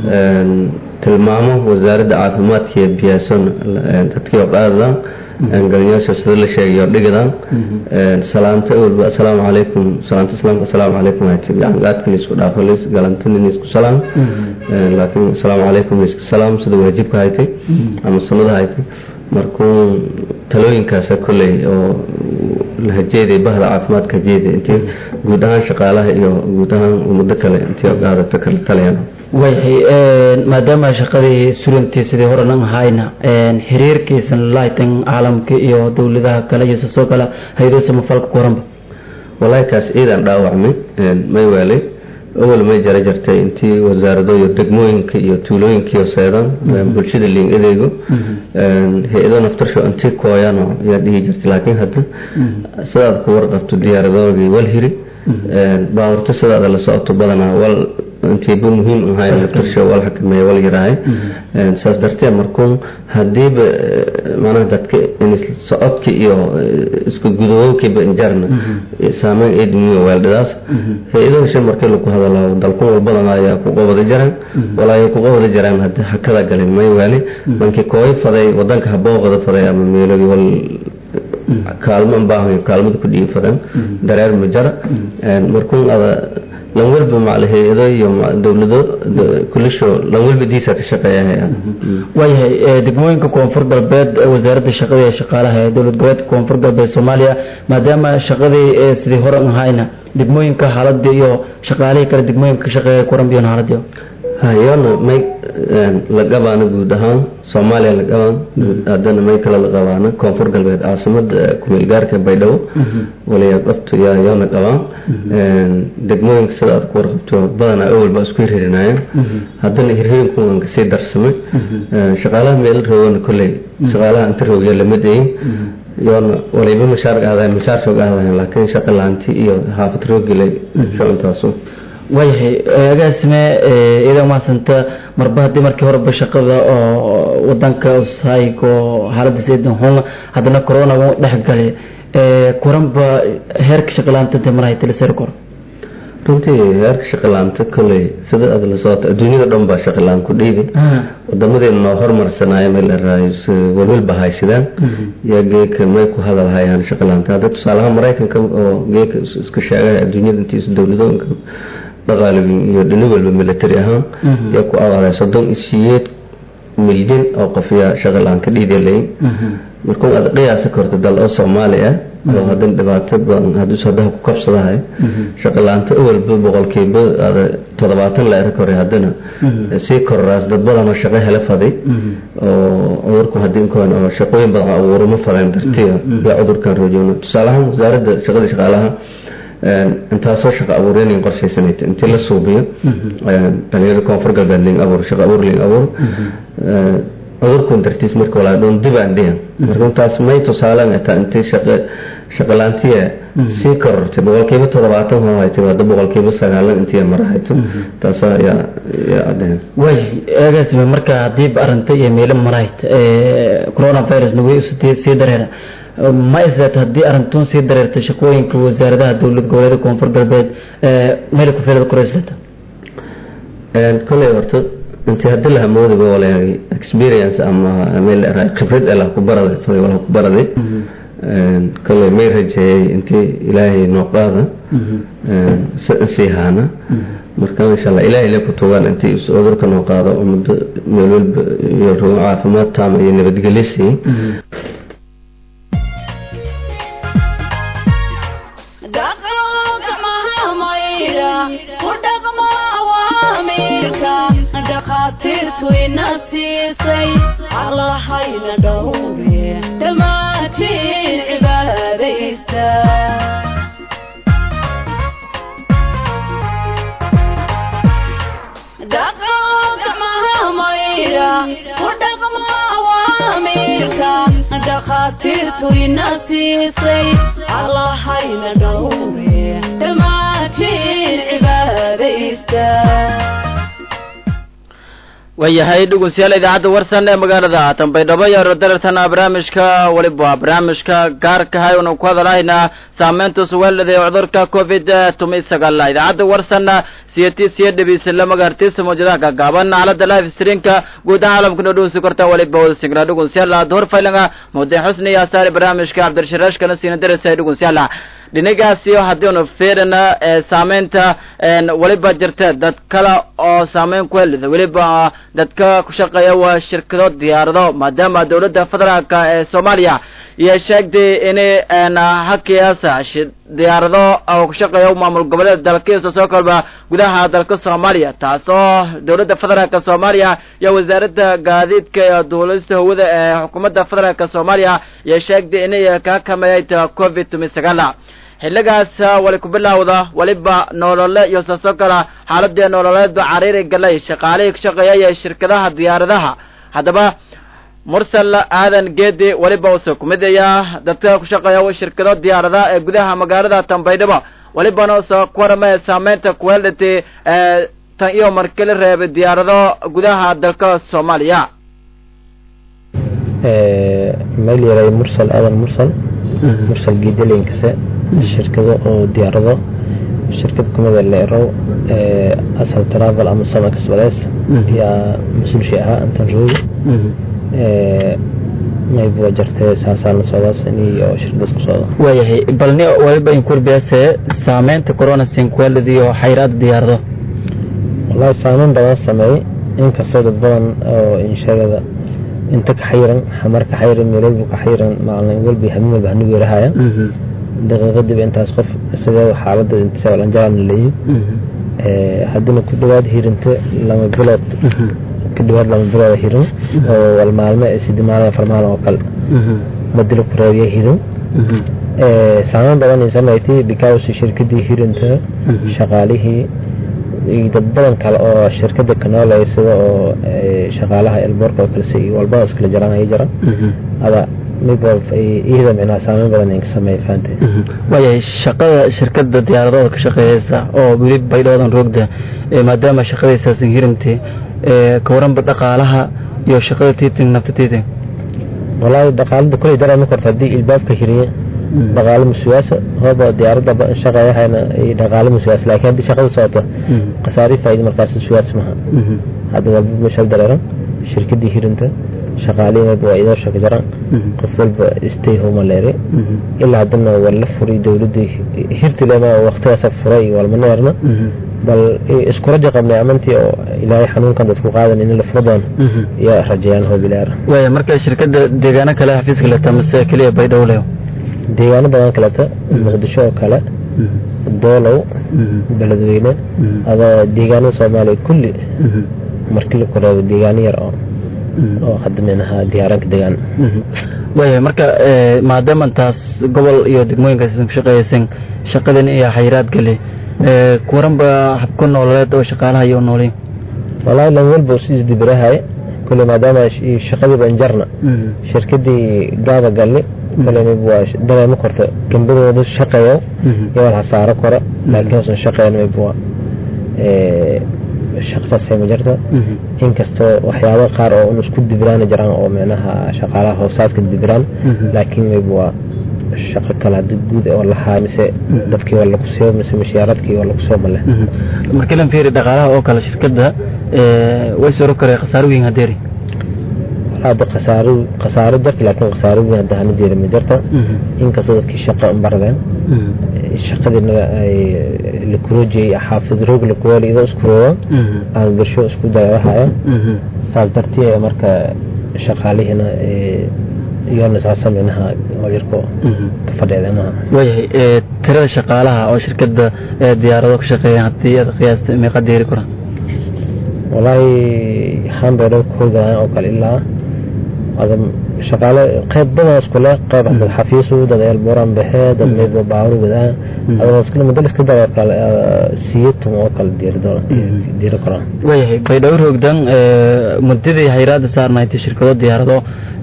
tilmaamo wasaaradda caafimaadka iyo biyaason dadkii oo qaadadan galinyaasha sida la sheegayo dhigadan salaanta walba assalaamu calaykum salaanta islaamka assalaamu calaykum haytid yani gaadka laysku dhaafo lays galantana laysku salaam laakiin assalaamu calaykum layska salaam sida waajibka haytay ama sunnada haytay markuu talooyinkaasa kolley oo la hajeeday bahda caafimaadka hajeeday intii guud ahaan shaqaalaha iyo guud ahaan ummado kale intii qaadato kala talayaan waayahay maadaama shaqadii surantii sidii horenan ahayna xiriirkiisan laaytan caalamka iyo dowladaha kale iyo sasoo kale haydo samafalka kuranba wallaahi kaas ciidan dhaawacmay may weelay awal may jara jartay intii wasaarado iyo degmooyinka iyo tuulooyinkiiyo seedaan bulshada liin adeego hay-ado naftarsho intii kooyano ayaa dhihi jirtay laakiin hadda sidaad ku warqabto diyaaradoogii wal hiri baawarto sidaada la socoto badanaa wal intiiba muhiim ahay naftarsho wal xakameeya wal yaraahay saas darteed markuu hadiiba macnaha dadka socodka iyo isku gudubowkiiba injarna saameyn ay dumiyo weeldhidaas hay-adaha shan markii lagu hadalo dalkun walbadan ayaa ku qabada jaraan walaayay ku qabada jaraan hadda hakada galin may waali mankii kooy faday wadanka habooqada faday ama meelogii wal kaalmo baahan kaalmada ku dhiifadan dareer majara markuu ada lan walba macal hay-ado iyo dowlado kulisho lan walba diisa ka shaqeeya waayahay degmooyinka koonfur galbeed wasaaradda shaqada ee shaqaalaha ee dowlad goboleedka koonfur galbeed soomaaliya maadaama shaqadii sidii hore ahayna degmooyinka xaaladii iyo shaqaalihii kale degmooyinka ka shaqeeya kuran biyon xaaladii hayona may la qabaana guud ahaan soomaaliya la qabaan haddana may kale la qabaana koonfur galbeed caasimada kumeel gaarka baydhabo waliyaa qabto yaa yoona qabaan degmooyinka sida aad ku warqabto badanaa awalba isku hirhirinayeen haddana hirhirinkuwan kasii darsamay shaqaalaha meel roogana kolley shaqaalaha inta roogya lamid ayin yoona waliba mashaar aadayn mashaar soog aadayn laakiin shaqa laanti iyo xaafad roogilay shaqantaasu waayahay agaasime idan mahadsanta marba haddii markii horeba shaqada oo wadanka usaygo xaaladiisa idan xun haddana corona wuu dhex galay kuranba heerka shaqalaanta de marahay tilisari kor runtii heerka shaqalaanta kolley sida aad la socota adduunyada dhan baa shaqalaan ku dhiibi wadamadeena noo hormarsanaayo meel araayo walwalba haysidaan yaa geeka may ku hadalhayaan shaqalaanta hadda tusaalaha maraykanka oo geeka iska sheegaya adduunyada intiisa dowladooyinka dhaqaalibin iyo dhini walba military ahaan yaa ku awaaday soddon iyo siyeed milyan oo qof yaa shaqalaan ka dhiidelayn markuu aad qiyaasa korto dal oo soomaali ah oo haddana dhibaato badan hadduu haddaha ku kabsadahay shaqalaanta awalba boqolkiiba toddobaatan la eri koray haddana sii kororaas dad badan oo shaqo hele faday oo cudurku haddii inkoon oo shaqooyin badan abuuruma fadeen dartiya yaa cudurkan rajoono tusaalahaan wasaaradda shaqada shaqaalaha intaasoo shaqo abuureen qorshaysanayta intii la suubiyo dhalinyarada koonfur galbeed ling abuur shaqo abuur ling abuur cudurkun dartiis marka walaa dhoon dib aan dhihan marka intaas may tusaaleen taa intii shaqo shaqalaantiya sii korortay boqolkiiba toddobaatan hoo haytay hadda boqolkiiba sagaalan intii marahayto taasaa yaa yaa cadeen waayahay agaasime marka haddiiba arrinta iyo meelo marayd coronavirusna way sii dareera ma isleeta haddii arrintuun sii dareertay shaqooyinka wasaaradaha dowlad goboleeda koonfur galbeed meel ku filada koro isleta koley horta intii hadii la hamoodaba walaagi experience ama meel khibrad ala ku baraday faday wala ku baraday koley may rajeeyay intii ilaahay noo qaada sii haana marka insha allah ilaahay le ku tugaan intii cudurka noo qaado ummadda meel walba iyo caafimaad taama iyo nabadgelyo sii dhakhaatiirtu ina siisay allahayna dhowre dhammaantiin cibaadaysta dhaqaaqamahamayra ku dhaqma awaamiirka dhakhaatiirtu ina siisay allahayna dhowre dhammaantiin cibaadaysta waayahay dhegeystayaal idaacadda warsan ee magaalada tanbaydhabo iyo rodarartana barnaamijka weliba barnaamijka gaarka hay una ku hadalahaynaa saameynta suweelada ee cudurka covid tumi sagaal idaacadda warsan siyati siya dhebisla magaartiisa mawjadaha gaagaaban xaalada live streamka guud ahaan caalamka noo dhowsi karta waliba wada signaa dhegeystayaal door faylanga mawdiin xusni iyo asaari barnaamijka cabdirashiraashkana siina darasa dhegeystayaal dhinacaasi haddiinu fiirina saameynta weliba jirta dad kale oo saameyn ku helida weliba dadka ku shaqeeya waa shirkado diyaarado maadaama dowladda federaalka ee soomaaliya iyo sheegtay inay hakiyaasa diyaarado oo ku shaqeeya maamul goboleed dalkiisa soo kolba gudaha dalka soomaaliya taasoo dowladda federaalka soomaaliya iyo wasaaradda gaadiidka iyo duulista hawada ee xukuumadda federaalka soomaaliya iyo sheegtay inay ka kameeyay covid tumi sagaal xilligaas wali ku bilowda weliba nolole iyo saasoo kale xaaladii nololeedba cariiri galay shaqaalihii ka shaqeeyay shirkadaha diyaaradaha haddaba mursal aadan geedi weliba uuse kumidaya dadka ku shaqeeya shirkado diyaaradaha ee gudaha magaalada tanbaydhabo welibana uuse ku waramaya saameynta kuheldhati tan iyo markili reebay diyaarado gudaha dalka soomaaliya meel yaray mursal aadan mursal mursal geedaleynkase shirkado oo diyaarado shirkad kumida leerow asal travel ama sama kasbadees yaa mas-uulshi ahaa antan roogi mayba jirtay saasaan la socdaas iyo shirkadaas ku socda waayahay balni waliba inkurbiase saameynta corona sinkuelada iyo xayraada diyaarado wallaahi saameyn badan sameeyey inkastoo dad badan oo insheegada inta ka xayiran xamar ka xayiran meel walba ka xayiran maalin walba habeen walba hanigu yarahaya daqiiqadiiba intaas qof isagoo xaaladda intisalanjalan leeyi haddina ku dhawaad hirinta lama bilood ku dhawaad lama bilood hirin oo wal maalme sidi maalin afar maalin oo kale madilo ku reebiya hirin saameyn badan ay samaysay because shirkadii hirinta shaqaalihii iyo dad badan kale oo shirkada kanoolay sida oo shaqaalaha elboorka oo kale si walba iskala jaraan ay jiraan ada iyada micnaha saameyn badan ay ka sameeya fahamtay waayahay shaqada shirkada diyaaradooda ka shaqeeyeysa oo weli baydhoodan roogda maadaama shaqadaysaasn hirintay ka waranba dhaqaalaha iyo shaqada tiiting nafta tiiting walaahi dhaqaalada kuley dareema korta haddii ilbaabka hiriye dhaqaalo musuwaasa hooba diyaaradda shaqeeyahayna dhaqaalo musuwaas laakiin haddii shaqada socoto khasaari faa'iida markaas suwaas maha hadda walba mashal dareeran shirkadii hirinta shaqaalihii waa idoo shaka jaraan qof walba stay home leere ilaa haddana waa la furay dowladda hirtilema waqtigaas furay walmaneerna bal isku rajo qabnay amantii oo ilaahay xanuunkan dadku qaadan in la furo doono iyo rajayaan hoobilaar waaya marka shirkada deegaano kale xafiiska leta mase keliya baydhabo leyo deegaano badan kaleta muqdisho oo kale doolow beledweyne adoo deegaanada soomaaliya kulli markii la koreebo deegaano yar oo oo hadda minaha diyaaranka deegaan waayahay marka maadaama taas gobol iyo degmooyinkaas ku shaqeeyaysan shaqadan iyo xayiraad gale kuwaranba habka nololeed oo shaqaalaha iyo noolin walaahi lan walba si isdibirahay kule maadaama shaqadii banjarna shirkadii gaaba galli kule waa dareemo korta gambadooda shaqeeyo iyo wal hasaaro kora laakiin hoosan shaqeyn maybuwa shaqsaasay ma jirta inkastoo waxyaaba qaar oo un isku dibiraan jiraan oo micnaha shaqaalaha hoosaadka dibiraan laakiin mayba waa shaqo kale hadii guud oo lahaa mise dadkii waa lagu soo mise mishiyaaradkii waa lagu soo male markii lan fiiri dhaqaalaha oo kale shirkadda way soro karee khasaaro weyn hadeeri hadda khasaaro khasaaro jirta laakiin khasaaro weyn hadda hana jeeda ma jirta inkastoo dadkii shaqo baradeen shaqadiina la kuroojiyey xaafid roog la kuwaali idoo isku rooga aan birsho isku dayawahaya saas dartii marka shaqaalihiina iyona saasa minaha yarko ka fadheedanaha waayahay tirada shaqaalaha oo shirkada diyaarado ka shaqeeya haddii aad qiyaasta meeqa deeri kora walaahi hambeedho ku howgalaan oo kale ilaa shaqaale qayb badan isku leh qayb dad xafiisu dad eelbuuran baxee dad mayba baaru wadaa adoo muddo iska daro kale siyatum oo kale diiri karaan waayahay baydhabo roogdan muddadii hayraada saarnayd shirkado diyaarado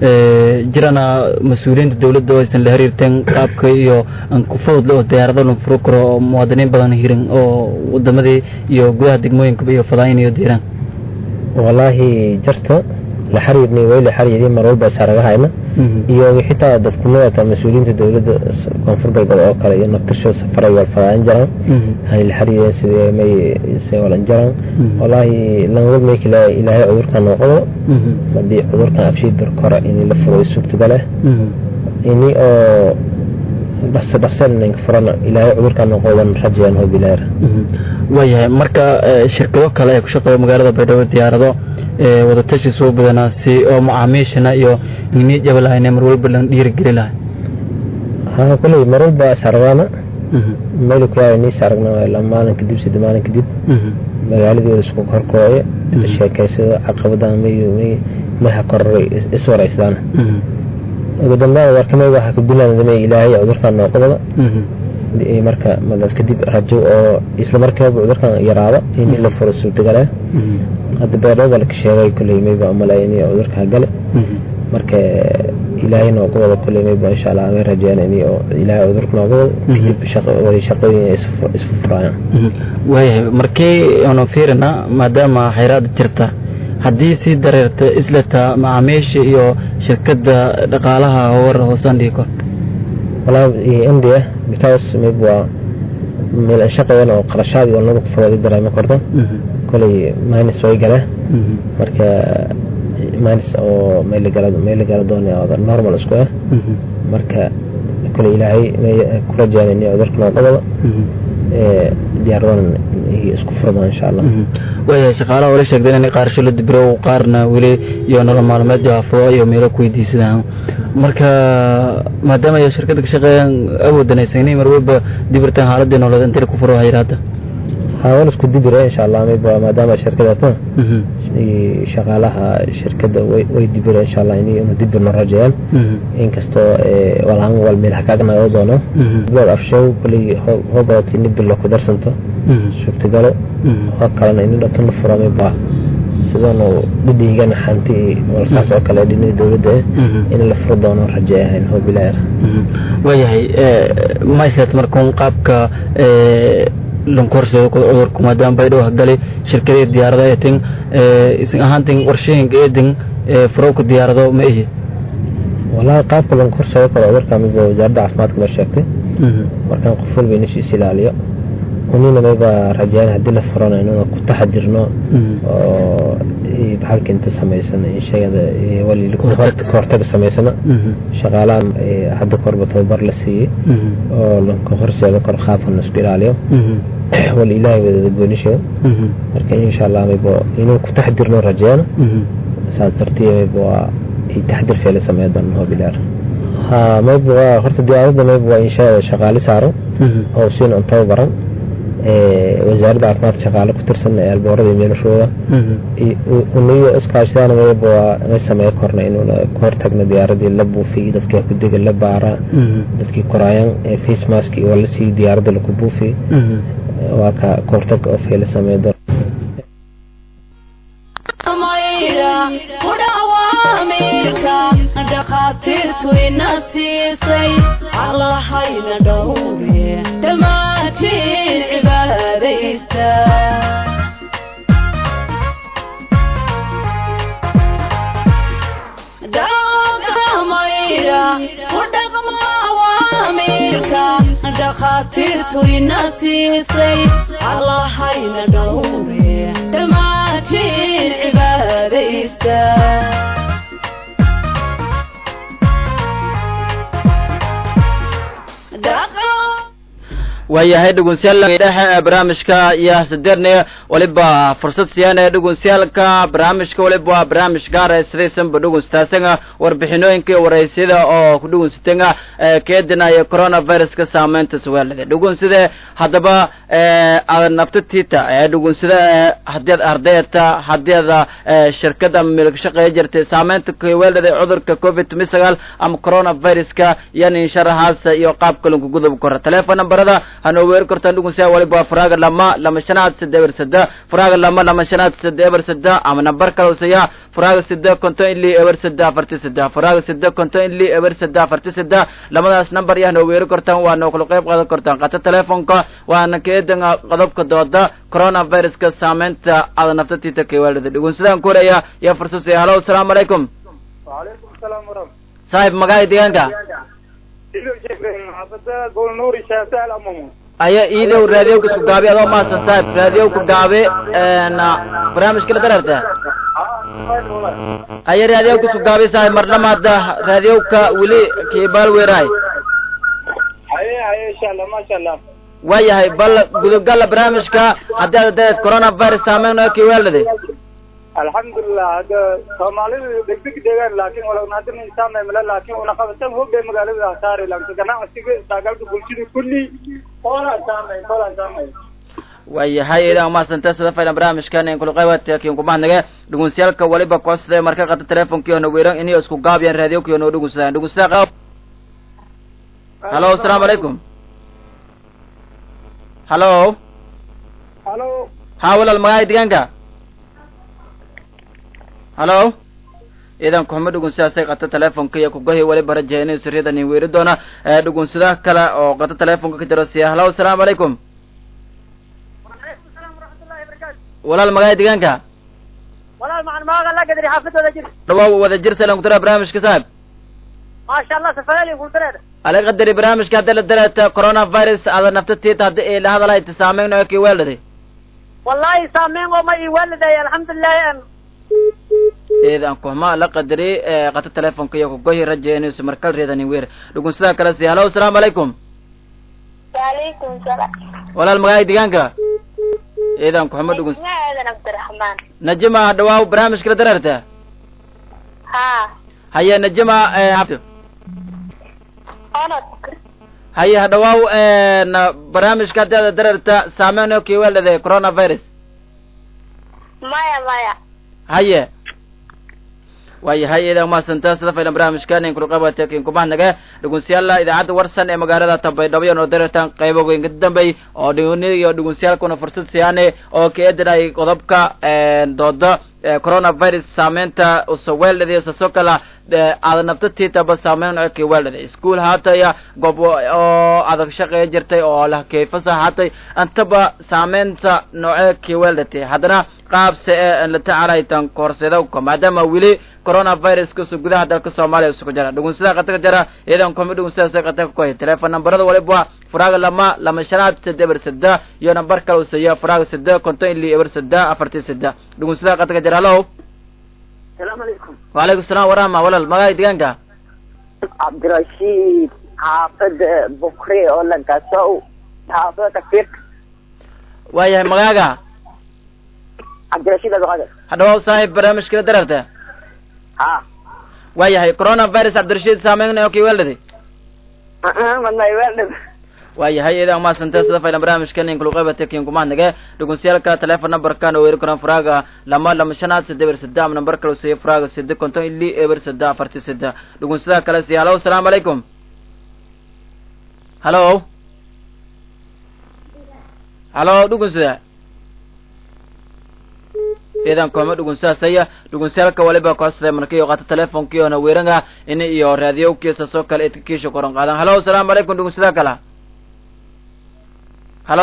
jirana mas-uuliyiinta dowladda oo aysan la xiriirteen qaabka iyo aan ku fudud oo diyaarado la furo karo oo muwaadiniin badan hirin oo wadamadii iyo gudaha degmooyinka iyo fadaayin iyo diiraan walaahi jarta la xiriirnay way la xiriiriyay mar walba saaragahayna iyo xitaa dadkumada mas-uuliyiinta dowladda koonfur galbeed oo kale iyo naftirsho safaray walfadaan jiraan hay la xiriiriyeen sidee may se walan jiraan walaahi langwad may kila ilaahay cudurkan noqdo haddii cudurkan abshiid barkora in la furo suurtagaleh ini oo dhaqso dhaqsan inanka furana ilaahay cudurkan noqodan rajayaan oo bilaar waayahay marka shirkado kale ee ku shaqeeya magaalada baydhabo diyaarado wadatashi soo badanaa si oo macaamiishana iyo ini jabalahayne mar walba lan dhiirigeli lahay haa kuley mar walba saragaana meel ku yahay niis aragna la maalin kadib sida maalin kadib magaaladii isku horkooye sheekaysada caqabadan may maha koraray iswaraysdaan ugu dambeyn warkamay waxa ku bilaabmay ilaahay cudurkan noqdada marka madaas kadib rajo oo isla markaaba cudurkan yaraado in la furo suurtagala hadda beerdhaba la sheegay kulley mayba malay in cudurka gale marka ilaahay nooga wada kulley mayba insha allah way rajeen in ilaahay cudurka nooga wada kadib wada shaqooyin isfu furayaan waayahay markii aanu fiirina maadaama xayraada jirta haddii sii dareerta isleta macaamiisha iyo shirkadda dhaqaalaha howar hoosaan dhigi kor walaa india because maybe waa meel aan shaqayan oo qarashaad iyo laba kufadood i dareema korto koley minus way gale marka minus oo meel gala meel gala doonaya oo normal isku ah marka koley ilaahay ku rajaan in cudurka noqodaba diyaaradan isku furma insha allah waayahay shaqaalaha wala sheegdeen inay qaarasho la dibiro qaarna weli iyo nolol maalmeed jaafo iyo meelo ku weydiisadaan marka maadaama ay shirkadda ka shaqeeyaan awoodanaysan inay mar walba dibirtaan xaaladii nololeed intay ku furo hayraada haawan isku dibira insha allah mayba maadaama shirkadaatan shaqaalaha shirkada way dibira insha allah inay una dibirno rajayaan inkastoo walhaan wal meel hakaagnaga doono bood afshow kuley hobadati ini bilo ku darsanto suurtagalo oo kalena ini dhato la furo mayba sidaanu dhidhiigana xanti walsaas oo kale dhinii dowladda in la furo doono raje ahayn hobilaar waayahay mayslet markuun qaabka lankorsado cudurku maadaama baydhow hagali shirkadii diyaarada eetin isin ahaantin warshooyinka eedin furowka diyaarado ma ihi walahi qaabka lankorsado kale cudurka midba wasaaradda caafimaadka noo sheegtay markaan qof walba inishiis ilaaliyo unina mayba rajayaan haddii la furana inuna ku taxadirno oo baxalka inta samaysan sheegada wali kahortaga samaysana shaqaalahan hadda korba tababar la siiyey oo lanka horseeda kor qaabkan isku ilaaliyo wal ilaahay wadada goonisho marka insha allah mayba inuu ku taxdirno rajayana saas dartiya mayba waa taxdir feela sameeya doona hobilaar ha mayba waa horta diyaaradda mayba waa insha shaqaali saaran oo siin on tababaran wasaaradda caafimaadka shaqaale ku tirsan eelboorada meelashooda uniyo iskaashadaan mayba may sameey korna inuuna ka hortagna diyaaradii la buufiy dadkii ku dega la baara dadkii koraayaan face mask waa la siiy diyaaradda laku buufiy waa ka kahortag oo feela sameey doon dhakhaatiirtu ina siisay allahayna dhowre dhammaantiin cibaadaysta dhaqamayra ku dhaqma awaamiirka dhakhaatiirtu ina siisay allahayna dhowre dhammaantiin cibaadaysta waayahay dhegeystayaal dhexe ee barnaamijka iyo sideedne waliba fursad siiyaan ee dhegeystayaaalka barnaamijka waliba waa barnaamij gaar ah sidaysanba dhegeystaasanga warbixinooyinka iyo waraysyada oo ku dhegeysatenga keedinaya coronaviruska saameynta suwaalada dhegeysade haddaba aad nafta tiita ee dhegeysada haddii aad ardayta haddii aad shirkada ama meel ka shaqeeya jirtay saameynta kuweelada cudurka covid tumi sagaal ama coronaviruska yani sharaxaas iyo qaabka lanku gudub kora teleefon nambarada hanoo weeri kartaan dhugunsiya waliba faraaga lama lama shanaad sida eber sada faraaga lama lama shanaad sida eber sada ama nambar kale usaya faraaga sida konton ili eber sada afarti sada faraaga sida konton ili eber sada afarti sada lamadaas nambar iyo hanoo weeri kartaan waa noo kala qayb qaadan kartaan qata teleefonka waana keedan qodobka dooda coronaviruska saameynta aada naftatiita kewaalida dhugunsadaan koraya iyo fursad halo asalaamu calaykum وعليكم السلام ورحمة saaxib magaca deegaanka حافظة قول نوري شاسال أمامه aya iidow raadiyowka isku gaabi adoo maasan saaxib raadiyowka gaabe na barnaamijka la dararta aya raadiyowka isku gaabi saaxib mar lamaada raadiyowka weli kiibaal weeraay هاي هاي إن شاء الله ما شاء الله waayahay bal gudubgala barnaamijka haddii aad dareed coronavirus saameyn kiwaalade الحمد لله هذا سومالي دقدق دقان لكن ولو نادر إنسان ملا لكن ونقبتهم هو بمقالة أثاري لكن كنا أسيق ساقلت بلشد كلي ولا سامي ولا سامي waayahay idan umahadsantay sida faylan barnaamijkan in kula qaybata kiin kumahadnage dhugunsiyaalka waliba koosade marka qata teleefonkiyo na weeran inay isku gaabiyaan raadiyowkiyo noo dhugunsadaan dhugunsada qaab halo asalaamu calaykum halo هلو ha walaal magaca deegaanka halo idan kuxuma dhugunsidaasay qata teleefonka iyo kugohi waliba rajahay inay siryadan in weeri doona ee dhugunsada kale oo qata teleefonka ka jiro siya halo asalaamu calaykum walaal magaca deegaanka walaal macaan maaga la gadari xaafadooda jir dhawaa wada jir salan kutara barnaamijka saaxib maasha allah safaali kultareed ala qadari barnaamijka hadda la darata coronavirus ada nafta tiita hadda ee la hadalay tisaameyn oo kii weeldhaday wallahi saameyn oo ma ii waaliday alxamdulilahi an eedan kuxma la qadari ee qata teleefonka iyo kugohi rajahay inay markal reedan in weer dhugunsadaa kale siya halo asalaamu calaykum وعليكم السلام walaal magaca deegaanka eedan kuxuma dhuguns aadan cabdiraxmaan najima dhawaa barnaamijka la dararta haa haye najima ee habto onod haye hadhawaaw barnaamijka haddii aada dareerta saameyn oo kiweeldhade coronavirus maya maya haye waayahay idan umahadsanta sida faylan barnaamijka nin kulqabate kin kumahnaga dhugunsiyaala idaacadda warsan ee magaalada tambaydhabo iyo noordareertan qaybo goynka dambey oo dhiguni iyo dhugunsiyaalkuna fursad siyaane oo ka eedanay qodobka dooda coronavirus saameynta usaweeldhadi saso kala aada naftatitaba saameyn oo kiweeldhadi ischool haataya goob oo adag shaqeeya jirtay oo lah kayfasa haatay antaba saameynta nooce kiweeldhati haddana qaabse ee la tacaalaytan koorseedawka maadaama weli coronaviruskasu gudaha dalka soomaaliya isugu jira dhugunsida qataka jira iyadan komi dhugunsida qataka koy telefon nambarada waliba furaaga lama lama shanaad sida eber sida iyo nambar kale usaya furaaga sida konton ili eber sida afartii sida dhugunsida qataka jira halo salaamu calaykum wacalaykum salaam warahma walal magaca deegaanka cabdirashiid xaafada bukre oo lagasow xaafada kafiirka waayahay magaaga cabdirashiid abdiqaadir hadhawaw saaxiib barnaamijkala dararta ha waayahay coronavirus cabdirashiid saameyn oo kiweeldhadi madmayweeldhib waayahay idan umahadsanta sida faylan barnaamijka nin kuluqaybate kin kumahnaga dhugunsiyaalka telefon numberkan oo weeri karan furaaga lama lama shanaad sida eber sida ama nambar kale usiya furaaga sida konton ili eber sida afarti sida dhugunsida kale siya halo asalaamu calaykum halo halo dhugunsida idan kooma dhugunsaasaya dhugunsiyaalka waliba koosada markii qaata telefonkii oona weeranga ini iyo raadiyowkiisa soo kale idka kiisha koran qaadan halo asalaamu calaykum dhugunsida kala halo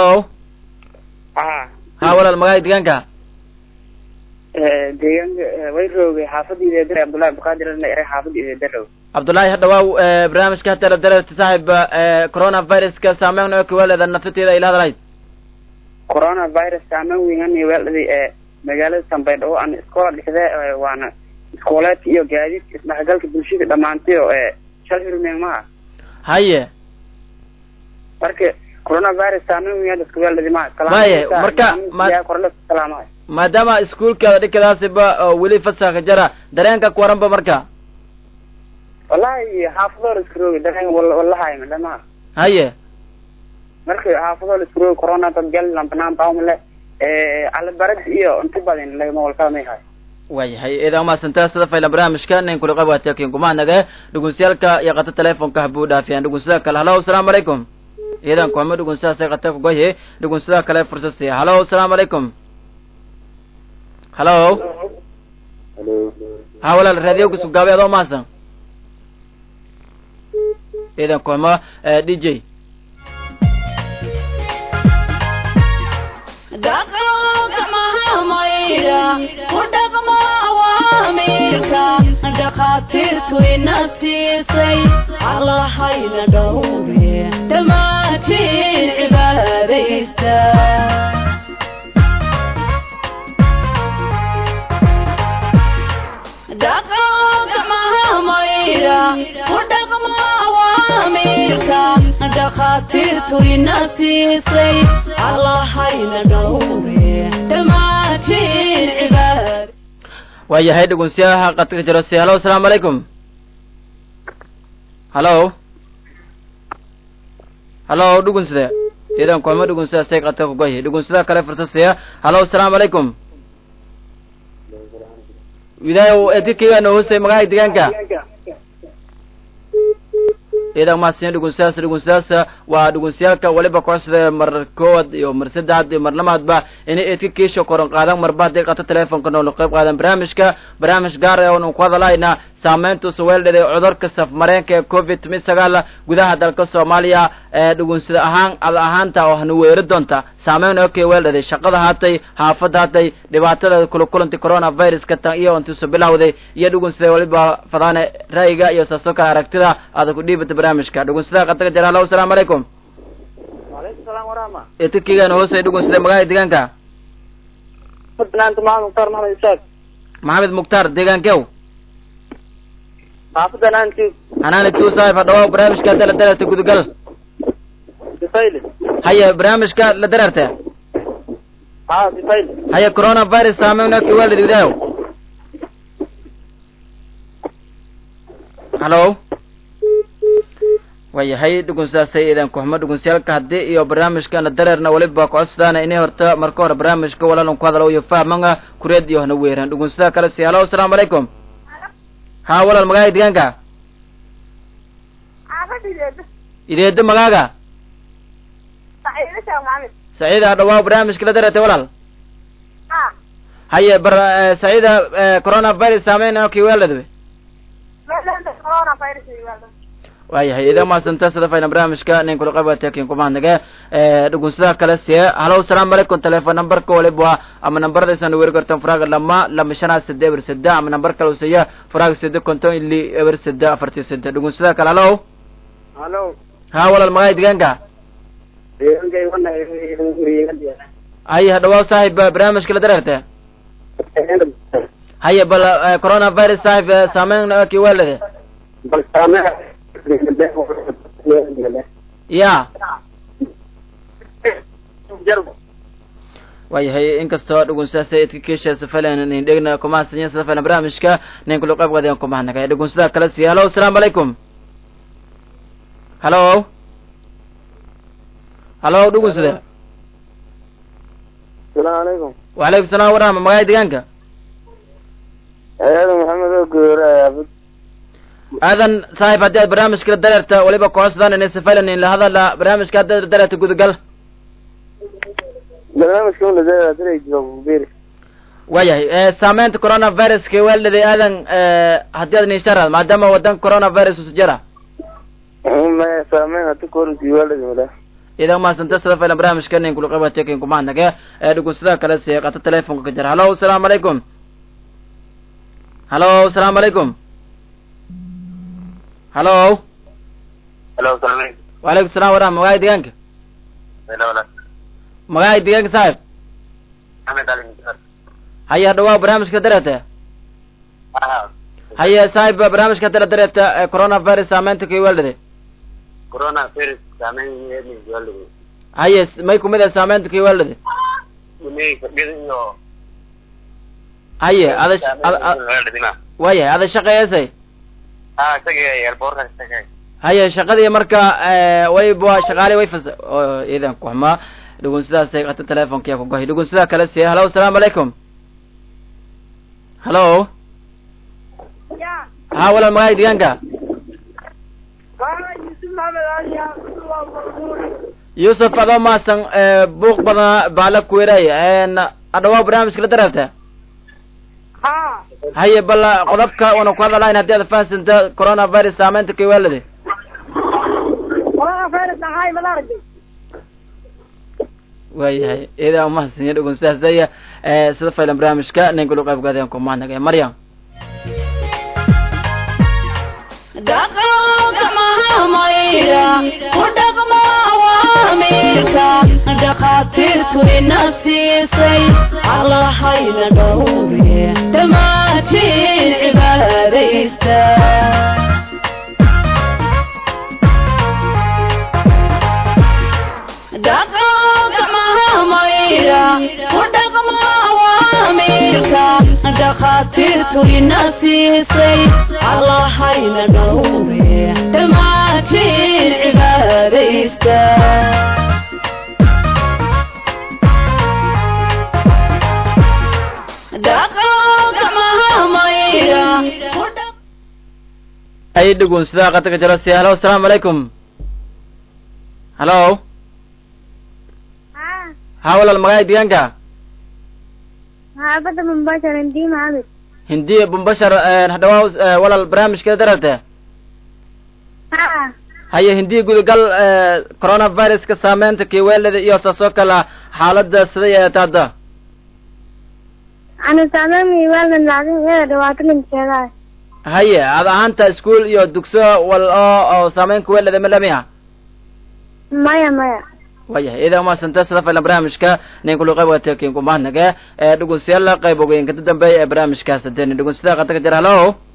ha walaal magaca deegaanka deegaanka way roogay xaafadii idar abdullahi abdiqaadir ere xaafadii idarow cabdullaahi hadhawaaw barnaamijka hatala dareerta saaxiib coronaviruska saameyn oo kiwaleeda naftateeda ila hadalayd coronavirus saameyn weyngan weeldhaday ee magaalada tambaydhabo aan iskoola dhixde waana iskooleedka iyo gaadiidka isdhexgalka bulshada dhamaantay oo ee shal hirmeen maha haye marka coronavirus saameyn weyn dadka weeldhadi maha Maye, marka- korle salaamahay maadaama iskuulkaada dhikadaasiba oo weli fasaxa jara dareenka ku waranba marka wallahi xaafadoo la iska roogi dareen wallahay madhamaha haye marka xaafadoo la iska roogi corona dad gal lambanaan baumle calabarad iyo inta badan lagama walkaamay hay waayahay idan umahadsanta sida faylan barnaamijka nin kuli qabata kin kumahnaga dhugunsiyaalka iyo qata telefonka habuu dhaafiyaan dhugunsida kale halo asalaamu calaykum idan kuhama dhugunsidaasay qata kugoye dhugunsida kale fursad siiya halo asalaamu calaykum halo ha walaal raadiyowka sugaabe adoo mahadsan idan kuhama d j dhaqanka mahamayra ku dhaqmo awaamiirka dhakhaatiirtu ina siisay allahayna dhowre dhammaantiin cibaadaysta dhaqanka mahamayra ku dhaqmo awaamiirka dhakhaatiirtu ina siisay allahayna dhowre dhammaantiin cibaad waayahay dhugunsiyaha qadka jiro si halo asalaamu calaykum halo halo dhugunside idan kuhama dhugunsidaasay qadka kugoye dhugunsida kale fursad siiya halo asalaamu calaykum widaayo edkikigaano hoosay magaca deegaanka idan mahadsinya dhugunsidaas dhugunsidaas waa dhugunsiyaalka waliba kocsida mar kowaad iyo mar saddexaad iyo mar lamaadba inay eedka kiisha koran qaadan marba hadday qato telefonka nool qayb qaadan barnaamijka barnaamij gaar ah oonu ku hadalaynaa saameynta suweeldhada ee cudurka safmareenka ee covid mid sagaal gudaha dalka soomaaliya ee dhugunsida ahaan ad ahaanta oo hana weeri doonta saameyn oo kay weeldhaday shaqada haatay haafada haatay dhibaatada kula kulantay coronaviruska tan iyo intiisu bilowday iyo dhugunsida waliba fadaane ra'yiga iyo saasoka aragtida aada ku dhiibata barnaamijka dhugunsida qataga jira halo asalaamu calaykum walaykum salaam waraxma eedkakigaana hoosay dhugunsida magaca deegaanka fadnaanta maxamed mukhtaar maxamed isaaq maxamed mukhtaar deegaankew xaafadda naanti hanaani tuusaif hadhawa barnaamijka hadda la dararta gudagal sifayle haya barnaamijka la dararta ha sifayle haya coronavirus saameyn oo kay weeldhada widaayo halo waayahay dhugunsaasay idan kuxmo dhugunsiyaalka haddii iyo barnaamijkana dareerna weliba kocodsadaan inay horta marka hore barnaamijka walaalan ku hadalo iyo fahmanga kureed iyo hana weeraan dhugunsada kale si halo asalaamu calaykum ha walaal magaaga deegaanka ideedo magaaga saciida hadhawaa barnaamijka la dareertay walaal haye bar saciida coronavirus saameyn kii weeladwe waayahay idan maasanta sida fayna barnaamijka nin kula qayb tekin kumaadnage dhugunsadaha kale sie halo asalaamu calaykum telefoon numberka waliba ama nambarada isan weeri kartan faraga lama lama shanaad sede eber sede ama nambar kale useya faraga sede konton ili eber sede afartii sede dhugunsadaha kale halo halo ha walaal magaay deegaanka deegaankay wana haye hadhawaa saaxib barnaamijka la dareerte haye bal coronavirus saaxib saameyn kii waalade bal saame ya waayahay inkastoo dhugunsaasa idka kiisheesa falan nin dhegna kumahadsanyin sida falan barnaamijka nin kula qayb qadayan kumahadnagay dhugunsadaha kale siiya halo asalaamu calaykum halo halo dhugunsada salaamu calaykum wacalaykum salaam waraxma magaaya deegaanka aadan maxamed oo goora aadan saaxib haddii aad barnaamijka la dareerta waliba kooxsadan inay safalan in la hadala barnaamijka haddaad dareerta gudagal barnaamijka una dareera joogberi waayahay saameynta coronaviruska weeldhaday aadan haddii aad niisharaad maadaama wadanka coronavirus usajara maya saameyn hadi korunti waaladi mala idan maasanta sida faylan barnaamijka nin kula qayba tekin kumaadnage ee dhugunsadaha kale see qata telefonka ka jara halo asalaamu calaykum halo asalaamu calaykum halo halo salaam wacalaykum salam waraxma magaaya deegaanka magaaya deegaanka saaxib maxamed ali haye hadhawaa barnaamijka dareeta haye saaxib barnaamijka hadda la dareeta coronavirus saameynta kii weeldhade corona virus saameyn yeelin waaladi haye may kumid ah saameynta kii weeldhade inay fadhida iyo haye ada waaladina waayahay ada shaqeeyasay ha isaga airportka isaga haye shaqadii marka wayba shaqaale way fas idan kuxmaa dhugunsidaasay qata telefonkiya kugohay dhugunsidaa kale siiya halo asalaamu calaykum halo ha walaal magaaya deegaanka yuusuf adoo maasan buuq badana baala kuweeraay adhawaa barnaamijka la dareerta haye bal qodobka una ku hadalayn haddii aad fahansanta coronavirus saameynta kay waalade waayahay idaa umahadsanyo dhugunsidaas daya sida faylan barnaamijka nin kulu qayb gaadeen kumaadnagay maryam dhaqanka mahamayra ku dhaqma awaamiirka dhakhaatiirtu ina siisay allahayna dhowre dhammaantiin cibaadaysta dhaqanka mahamayra ku dhaqma awaamiirka dhakhaatiirtu ina siisay allahayna dhowre dhammaantiin cibaadaysta dhaqanka mahamayra ay dhugunsidaa qata ka jiro si halo asalaamu calaykum halo ha walaal magaaya deegaanka xaafadda mumbashar hindi maxamed hindiya bumbashar hadhawaa walaal barnaamijka dararte ha haye hindiya gudagal coronaviruska saameynta kii weelada iyo saasoo kale xaalada siday eeta hadda ana saameyn waaldan laakin iyada dhibaato linkeedaa haye ad ahaanta iskuol iyo dugso wal oo oo saameynka weelada malamiya maya maya wayahay idaa umaasanta sida faylan barnaamijka nin kulu qayb gata kin kumahnage ee dhugunsiyaala qayb ogeyn kada dambeeya ee barnaamijkaas hadeen dhugunsida qata ka jira halo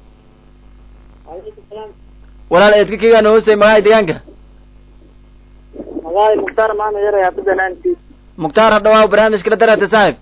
walaal eedka kigaana hoosay magaaya deegaanka magaay mukhtaar maana yaray hafida naanti mukhtaar hadhawaa barnaamijka la darata saaxib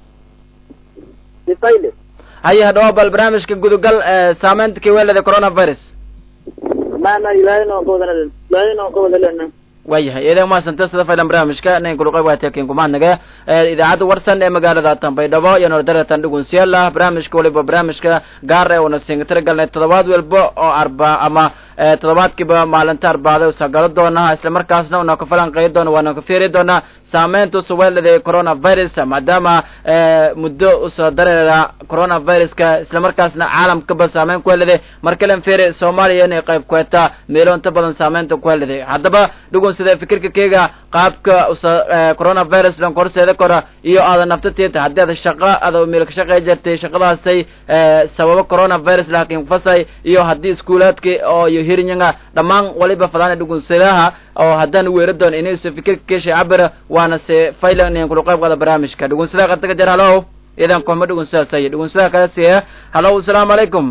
sifayle haye hadhawaa bal barnaamijka gudugal saameynta kii weelada coronavirus ma ma ilaahay noo ka wada ilaahay noo ka wada lena waayahay idan maasanta sida faylan barnaamijka nin kuluqay waa tekin kumaadnaga idaacadda warsan ee magaalada tanbaydhabo iyo nordaratan dhugunsiyaala barnaamijka waliba barnaamijka gaar ee una singatira galnay toddobaad walba oo arba ama toddobaadkiiba maalinta arbaada usagalo doona isla markaasna una ka falanqeey doona waana ka fiiri doona saameynta usuweelada coronavirus maadaama muddo usoo dareera coronaviruska isla markaasna caalamkaba saameyn ku heliday markalen fiiri soomaaliya inay qayb ku hetaa meelo inta badan saameynta ku heliday haddaba dhugun sida fikirka keyga qaabka usa coronavirus dhan horseeda kora iyo aada naftateeta haddii aad shaqo ada meel ka shaqey jirtay shaqadaasay sababo coronavirus laakiin fasay iyo haddii iskuulaadki oo iyo hirinyaga dhammaan waliba fadaan dhugunsadaha oo haddaan weera doon inaysa fikirka keesha cabira waana se faylan in kula qayb qaada barnaamijka dhugunsadaha qataga jar halo idan kohma dhugunsadaasay dhugunsadaha kala siiya halo asalaamu calaykum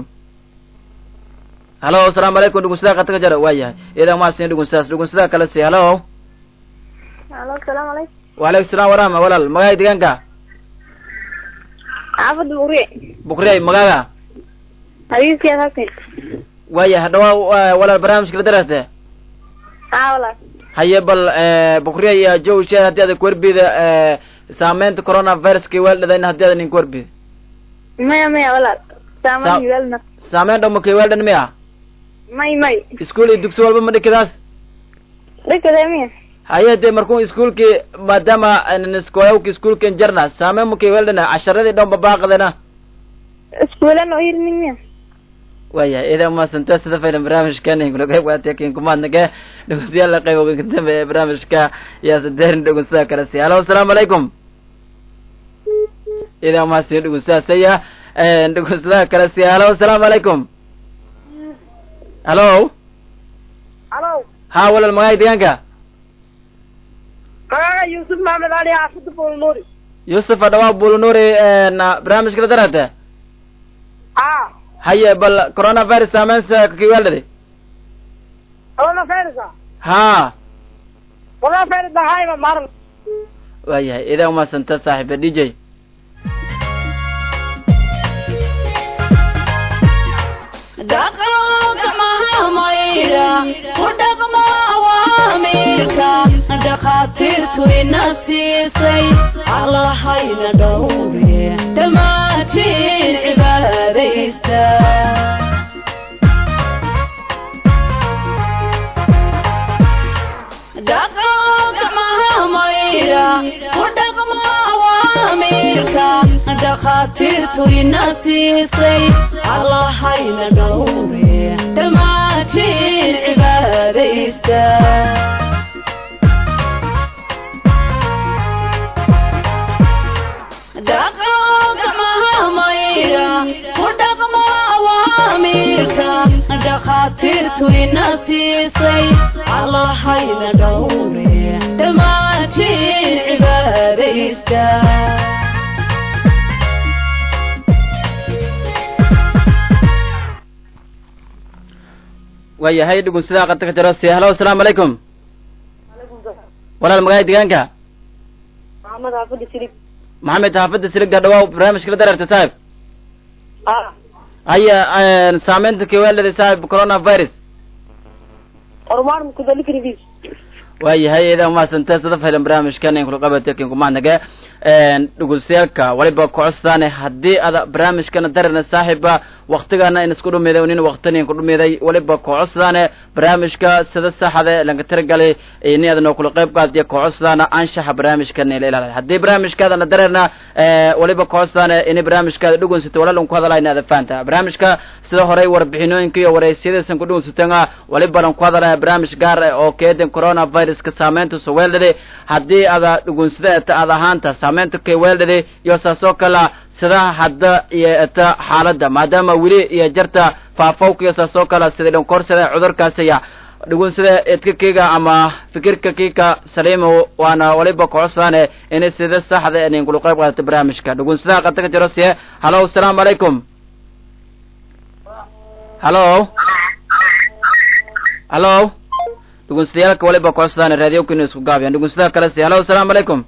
halo asalaamu calaykum dhugunsadaha qataga jar waayahay idan maasin dhugunsadaas dhugunsadaha kala siiya halo Halo, salaamu calaykum. وعليكم السلام ورحمة ولا المجاي ديجانكا Xaafad Buuriye. بكري مجاga Hadiiskeed halkan. ويا هدوا ولا البرنامج كده درسته Haa walaal. هيا بل بكري يا جو شيء هدي هذا كوربي ده سامنت كورونا فيروس كي ولد ده إن هدي هذا نين كوربي Maya maya walaal. Saaman Sa- yaalna. سامنت أم كي ولد نميا May may. إسكولي دكتور والبا مدي كداس Dhakada miya. هيا دي مركون إسكولكي ما دام أن نسكويو كي إسكولكي جرنا سامن مكي ولدنا عشرة دي دوم بباقدنا Iskuulan oo hirmin miya. waya idan ma santa sida faylan barnaamijkan ingula qayb qaatay kin kumaadnaga dhegeystayaal la qayb ka dambeeya barnaamijka yaa sadeerin dhegeystaha kale si halo asalaamu calaykum idan ma sii dhegeystaha saya dhegeystaha kale si halo asalaamu calaykum halo Halo. ha walal magaay deegaanka Magaca Yusuf Maxamed Ali xaafada Boolnoori. yusuf adhawaa bulunuri na barnaamijka la darate Ah. haye bal coronavirus saameynsa kakiwaalade Wala feerisa. ha Wala feerisa hayma maran. waayahay idan ma santa saaxiiba d j dhaqanka mahamayra ku dhaqma awaamiirka dhakhaatiirtu ina siisay allahayna dhowre dhammaantiin cibaadaysta dhaqanka mahamayra ku dhaqma awaamiirka dhakhaatiirtu ina siisay allahayna dhowre dhammaantiin cibaadaysta dhaqanka mahamayra ku dhaqma awaamiirka dhakhaatiirtu ina siisay allahayna dhowre dhammaantiin cibaadaysta waayahay dhegeystaha qadka ka jiro si halo asalaamu calaykum walaal magaay deegaanka Maxamed xaafada Silib. maxamed xaafadda siliga dhawaa barnaamijka la dararta saaxib Ah. haya saameynta kiwaalada saaxib coronavirus Hormar mu kudali kridis. waayahay idan maasanta sida faylan barnaamijkan in kula qabatay kin kumaanaga dhegeystayaaalka waliba kocosdaane haddii ada barnaamijkana darana saaxiba waktigana in isku dhumiday nin waqtinin ku dhumiday waliba kocosdaane barnaamijka sida saxda laga tiragalay ini adana kula qayb qaadiya kocosdaana anshaxa barnaamijkan ila ilaaliyo haddii barnaamijkaadana darana waliba kocosdaane ini barnaamijkaada dhugunsato walaalan ku hadalaya ada faanta barnaamijka sida horey warbixinooyinka iyo wareysiyadaysan ku dhugunsatanga walibalan ku hadalaya barnaamij gaar ah oo keedan coronaviruska saameynta suweeldhade haddii ada dhugunsada eta ad ahaanta saameynta kayweeldhade iyo saasoo kala sida hadda iyo eta xaaladda maadaama weli iyo jarta faafowka iyo saasoo kala sida dhankorsada cudurkaasiya dhugunsada edka kiga ama fikirka kika saliimo waana waliba kocosdaane inay sida saxda inin kula qayb qaadata barnaamijka dhugunsadaha qata ka jiro siye halo asalaamu calaykum halo halo dhugunsatayaalka waliba kocosdaane raadiyokina isku gaabiyaan dhugunsadaha kale siye halo asalaamu calaykum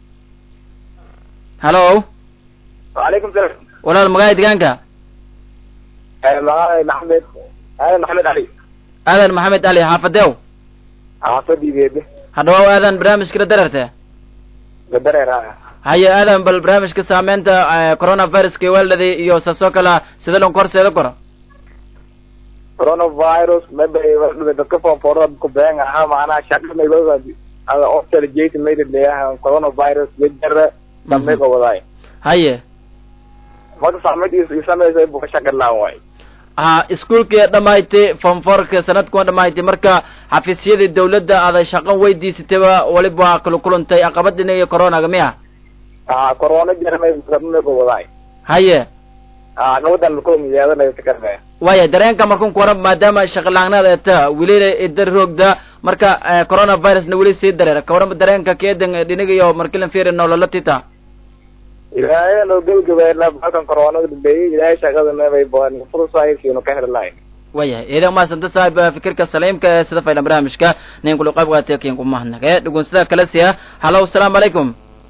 halo وعليكم السلام walaal magaaya deegaanka معاي محمد انا محمد علي aadan maxamed ali xaafadew xaafadii beebe hadhawaw aadan barnaamijkala dararte gadareera haye aadan bal barnaamijka saameynta coronaviruska weeldhadi iyo saasoo kala sida lon korseeda koro coronavirus maybe dadka foonfoorada ku been ahaa macnaha shaqa mayba ada oftal jason mayda leeyahay coronavirus wejara dambayga wadaay haye marka saamid isamaysa buka shaqa laan waay ha iskuolkii dhamaaytay fonforka sanadkuwa dhamaaytay marka xafiisyadii dawladda aada shaqan weydiisatayba waliba waa kala kulantay aqabad dhinayo coronaga miya ha corona jarmay dambayga wadaay haye ha gabadan lakulmiyaadanayo takarmaya waya dareenka markun ku waran maadaama shaqalaanada eta welina idar roogda marka coronavirusna weli sii dareera ka waran dareenka keedan dhinigayo markilan fiiri nolola tita ilaahay noo gebagabeena halkan corona dambeeyey ilaahay shaqada meebay baan fursaayirkiinu ka heli lahayn wayahay idan maasanta saaib fikirka saliimka ee sida faylan barnaamijka nin kula qayb qaatay kiin ku mahadnaqe dhugun sida kale siya halo asalaamu calaykum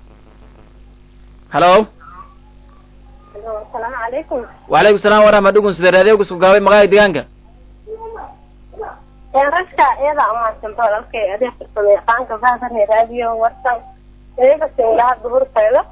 halo asalaamu calaykum wacalaykum salaam waraxma dhugun sida raadiyoga isku gaabay magaaga deegaanka ragka iyada amaadsanto walaalkay adeeg farsamo yaqaanka faahfahne raadiyo warsan iyaga singaha duhurtayda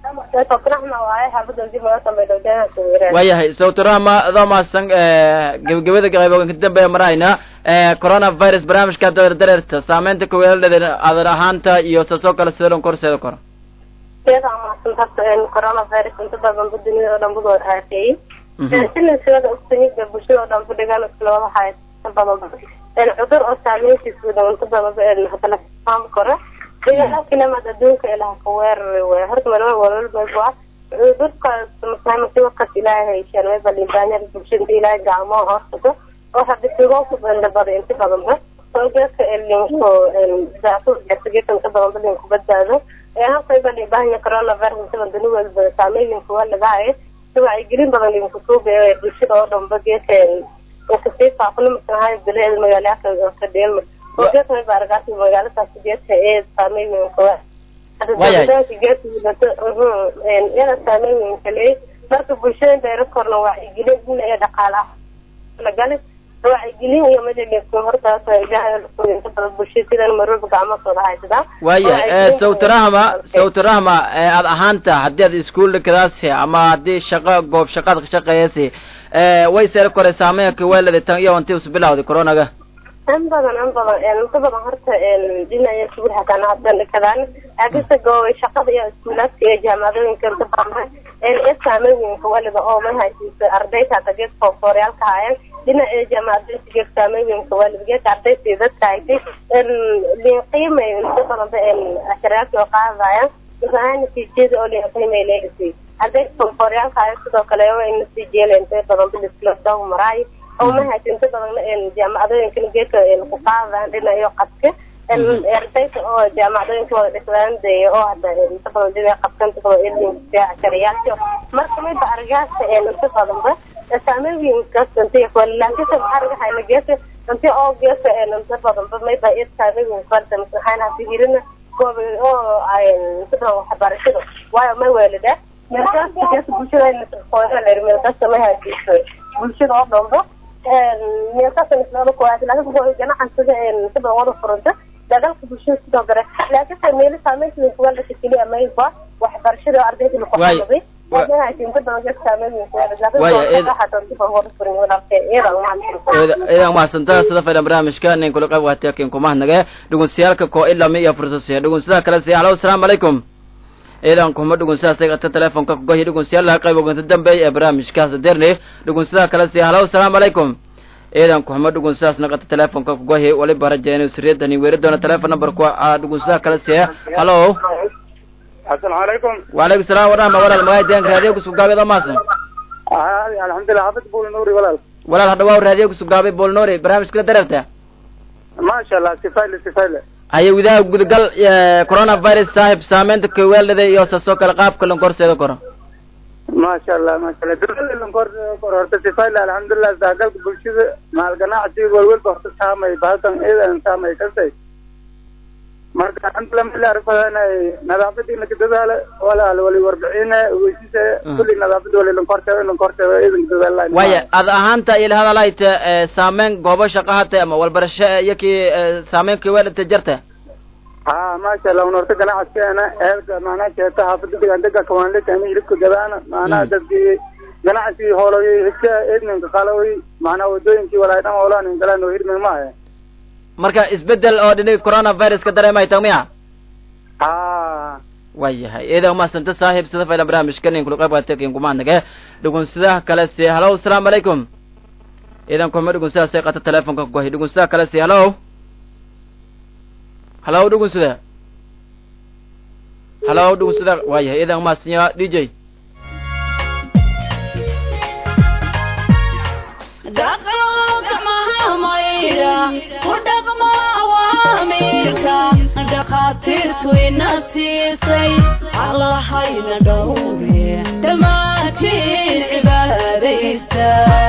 waayahay sawtirahma adoo maasan gebagabada qaybogan ka dambeeya marahayna coronavirus barnaamijka hadda dareerta saameynta kaweeladheeda adan ahaanta iyo saasoo kale sida lon korseeda koro iyada amaadsan horta coronavirus inta badanba dunida oo dhan budoo aafeeyey sinisada ogsanida bulshada oo dhan fadhigaan islooda haya inta badanba cudur oo saameyntiisa badan inta badanba hadana faam kore dagaalkinamad adduunka ilaha ka weerari wey horta malma walwalba cudurkaas masiibakaas ilaahay hayshaan way balimbaanyada bulshada ilaahay gacmoo horsado oo hadisigo ku bandabada inta badanba soogeedka elinko daasugeedka inta badanba linku badbaado ee halkay balimbaanya coronavirus inta badan duni walba saameeyinka waa lagahaye si wacyigelin badan linku suugayo bulshada oo dhanba geedka inkasii faafno masanahay bileeda magaalaka ka dheelma geedka baaragaasi magaaladaas geedka ee saameeyinka waa iyada saameynweynka leey marka bulshada dayro korna wacyigelin dhinaca dhaqaalaha lagali wacyigelin iyo madaliska hortaas inta badan bulshada sidan marwalba gacmahooda haysadaa waaya sawtirahma sawtirahma aad ahaanta haddii aad iskuol dhakadaasi ama haddii shaqo goob shaqaad ka shaqeeyasi way seeri kore saameynka weelada tan iyo intii usbilawday coronaga in badan in badan inta badan horta dhinaca sugur hataan hadan dhakadaan agisa goobay shaqada iyo iskuulaadka iyo jaamacadooyinka inta badan ee saameynweynka waliba oo ma haysiisa ardayta hata geed foofooryaalka haayeen dhinaca jaamacadooyinka geed saameynweynka waliba geedka ardayta dadka haysay liinqiimay inta badanba asharayaadka oo qaadayaan misaha natiijada oo liinqiimay leegasay ardayta foofooryaalka haaya sidoo kale waa natiijiyala inta badanba lisladaw maraayo oo ma haysa inta badan jaamacadooyinkan geedka ku qaadaan dhinayo qadka ardayda oo jaamacadooyinka wada dhisdaan dee oo hada inta badan dib qabka inta badan elinka ashariyaalka marka mayba argaasa inta badanba saameynkaas inta kale laakiin se maxaa laga hayna geedka inta oo geedka inta badanba mayba id saameynka farta masaxaan hadi hirina gooba oo inta badan waxbarashada waayo may weelida meelkaas geedka bulshada qoyra leer meelkaas ma haysiiso bulshada oo dhanba ganacsiga sida wada furanta dagaalka bulshada sidoo kale laakiin meelo saameynta kuwaalaka keliya mayba waxbarashada ardayda lagu xamaday idan mahadsantaa sida faydan barnaamijka nin kula qayb qaatay kin kumahnaga dhugunsiyaalka koo ilami iyo fursasiya dhugunsidaa kale siya halo asalaamu calaykum idan kuma dhugunsidaas qata telefonka kugohi dhugunsiyaalaha qayb oganta dambeey ee barnaamijkaas derne dhugunsidaha kale siya halo asalaamu calaykum idan kuxuma dhugunsidaas naqata telefonka kugohi waliba rajayna siriyadani weeri doona telefon numberku dhugunsidaha kale siya halo asalaamu calaykum wacalaykum salaam warahma walaal magaay deeganka raadiyo kusugaabeed maasan alxamdulilah xafid buul nuuri walaal walaal hadhawaa raadiyo kusugaabay bool nuuri barnaamijkala dareerta maasha allah sifayle sifayle haye gudaha gudagal coronavirus saaxib saameynta kaweelada iyo saasoo kale qaabka lankorseeda koro maasha allah maasha allah dawlada lankor kor horta sifayle alxamdulilah saagalka bulshada maal ganacsiga walwalba horta saamay bahalkan idan saamay kasay marka alxamdulilah mala arfadanay nadaafadii laka dadaala walaal wali warbixine weysise kulli nadaafada wali lankortebe lankortebe idinka dadaala waaya ad ahaanta ila hadalayta saameyn goobo shaqa hata ama walbarasho iyo kii saameyn kiwelata jarta ha maasha allah unorta ganacaskeena eelka macnaha jeeta haafada degandega kawaanlekani hilibka gadaana macnaha dadkii ganacsigii hooloyay higsa edninka qalaway macnaha wadooyinkii walaay dhan hoolaanin galaan oo hirmin maahe marka isbedel oo dhinaga coronaviruska dareemay tag miya ha waayahay iidan umahadsanta saaxiib sida fayla barnaamijka nin kula qayb qaatay kin kumaanage dhugunsidaha kale si halo asalaamu calaykum iidan kuma dhugunsidaasay qata telefonka kugohay dhugunsidaha kale si halo halo dhugunsida halo dhugunsida waayahay iidan umahadsanya d j dhakhaatiirtu ina siisay allahayna dhowre dhammaantiin cibaadaysta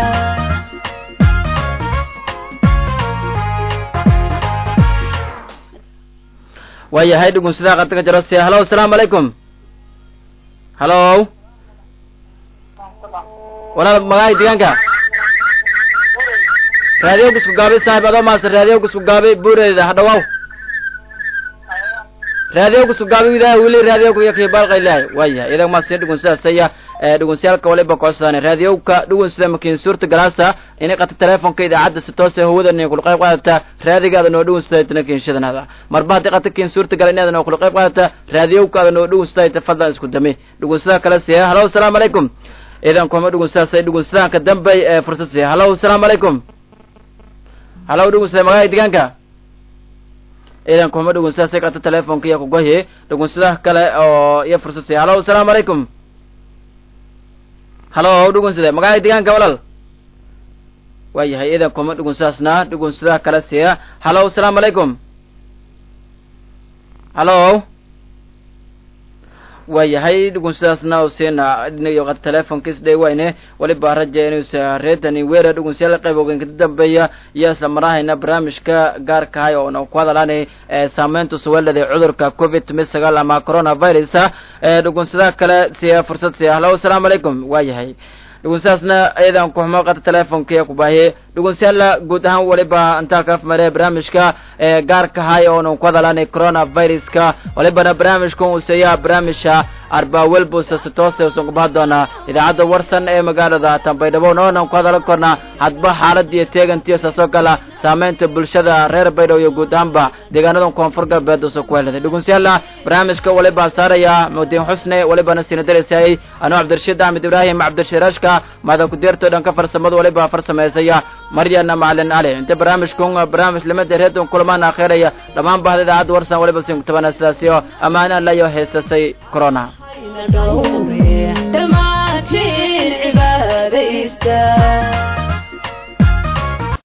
waayahay dhugunsidaha qata ka jaro si halo asalaamu calaykum halo walaal magaay deegaanka raadiyoga isku gaabay saaxib adoo maasa raadiyoga isku gaabay buureeda hadhawaaw raadiyoga isku gaabay widaha wili raadiyoga yakii baalqaylahay waayahay idag maasina dhugunsidaasaya dhugunsiyaalka waliba kocsadaan raadiyowka dhugunsida makiin suurta galaasa inay qata telefonka idaacadda si toose hawada nin kula qayb qaadata raadigaada noo dhugunsida tana kiinshadanaada marba haddii qata kiin suurta gala inaada noo kula qayb qaadata raadiyowkaada noo dhugunsida fadlan isku dami dhugunsida kale siya halo asalaamu calaykum idan kuma dhugunsidaasay dhugunsidaanka dambey ee fursad siya halo asalaamu calaykum halo dhugunsida magaala deegaanka idan kuma dhugunsidaasay qata telefonka iyo kugohi dhugunsidaha kale oo iyo fursad siya halo asalaamu calaykum halo dhugunsida magaala deegaanka walaal waayahay idan kuma dhugunsidaasna dhugunsidaha kale siya halo asalaamu calaykum halo waayahay dhugunsidaasna usiina dhinayo qad telefonkiis dhey wayne waliba raja inuusa reedani weera dhugunsiyaal qayb ogeynka dambeeya iyo isla marahayna barnaamijka gaarkahay oo na ku hadalaanay saameynta suweelada cudurka covid tumi sagaal ama coronavirus dhugunsidaha kale siya fursad siya halo asalaamu calaykum waayahay dhugunsidaasna iyadan kuxumo qata telefonkiiya ku baahiye dhugunsiyaala guud ahaan waliba intaa kaf mare barnaamijka gaarkahay oonu ku hadalaanay coronaviruska walibana barnaamijkan uuseeyaa barnaamijka arbaawelbusa si toose usan ku baha doonaa idaacadda warsan ee magaalada tanbaydhabo noonan ku hadalan kornaa hadba xaalad iyo teegantiyo saasoo kala saameynta bulshada reer baydhabo iyo guud ahaanba deegaanadan koonfur galbeed usa ku heladay dhugunsiyaala barnaamijka waliba saaraya mudiin xusne walibana siina daraysayay anuu cabdirashiid axmed ibraahim cabdishiraashka maada ku-deerto dhanka farsamada waliba farsameysaya maryana macalin cali inta barnaamijkun barnaamij limada reedon kulamaan akheeraya dhammaan bahda idaacadda warsan waliba sin kutabana sidaasiyo ammaana layo heystasay corona dhammaantiin cibaadaysta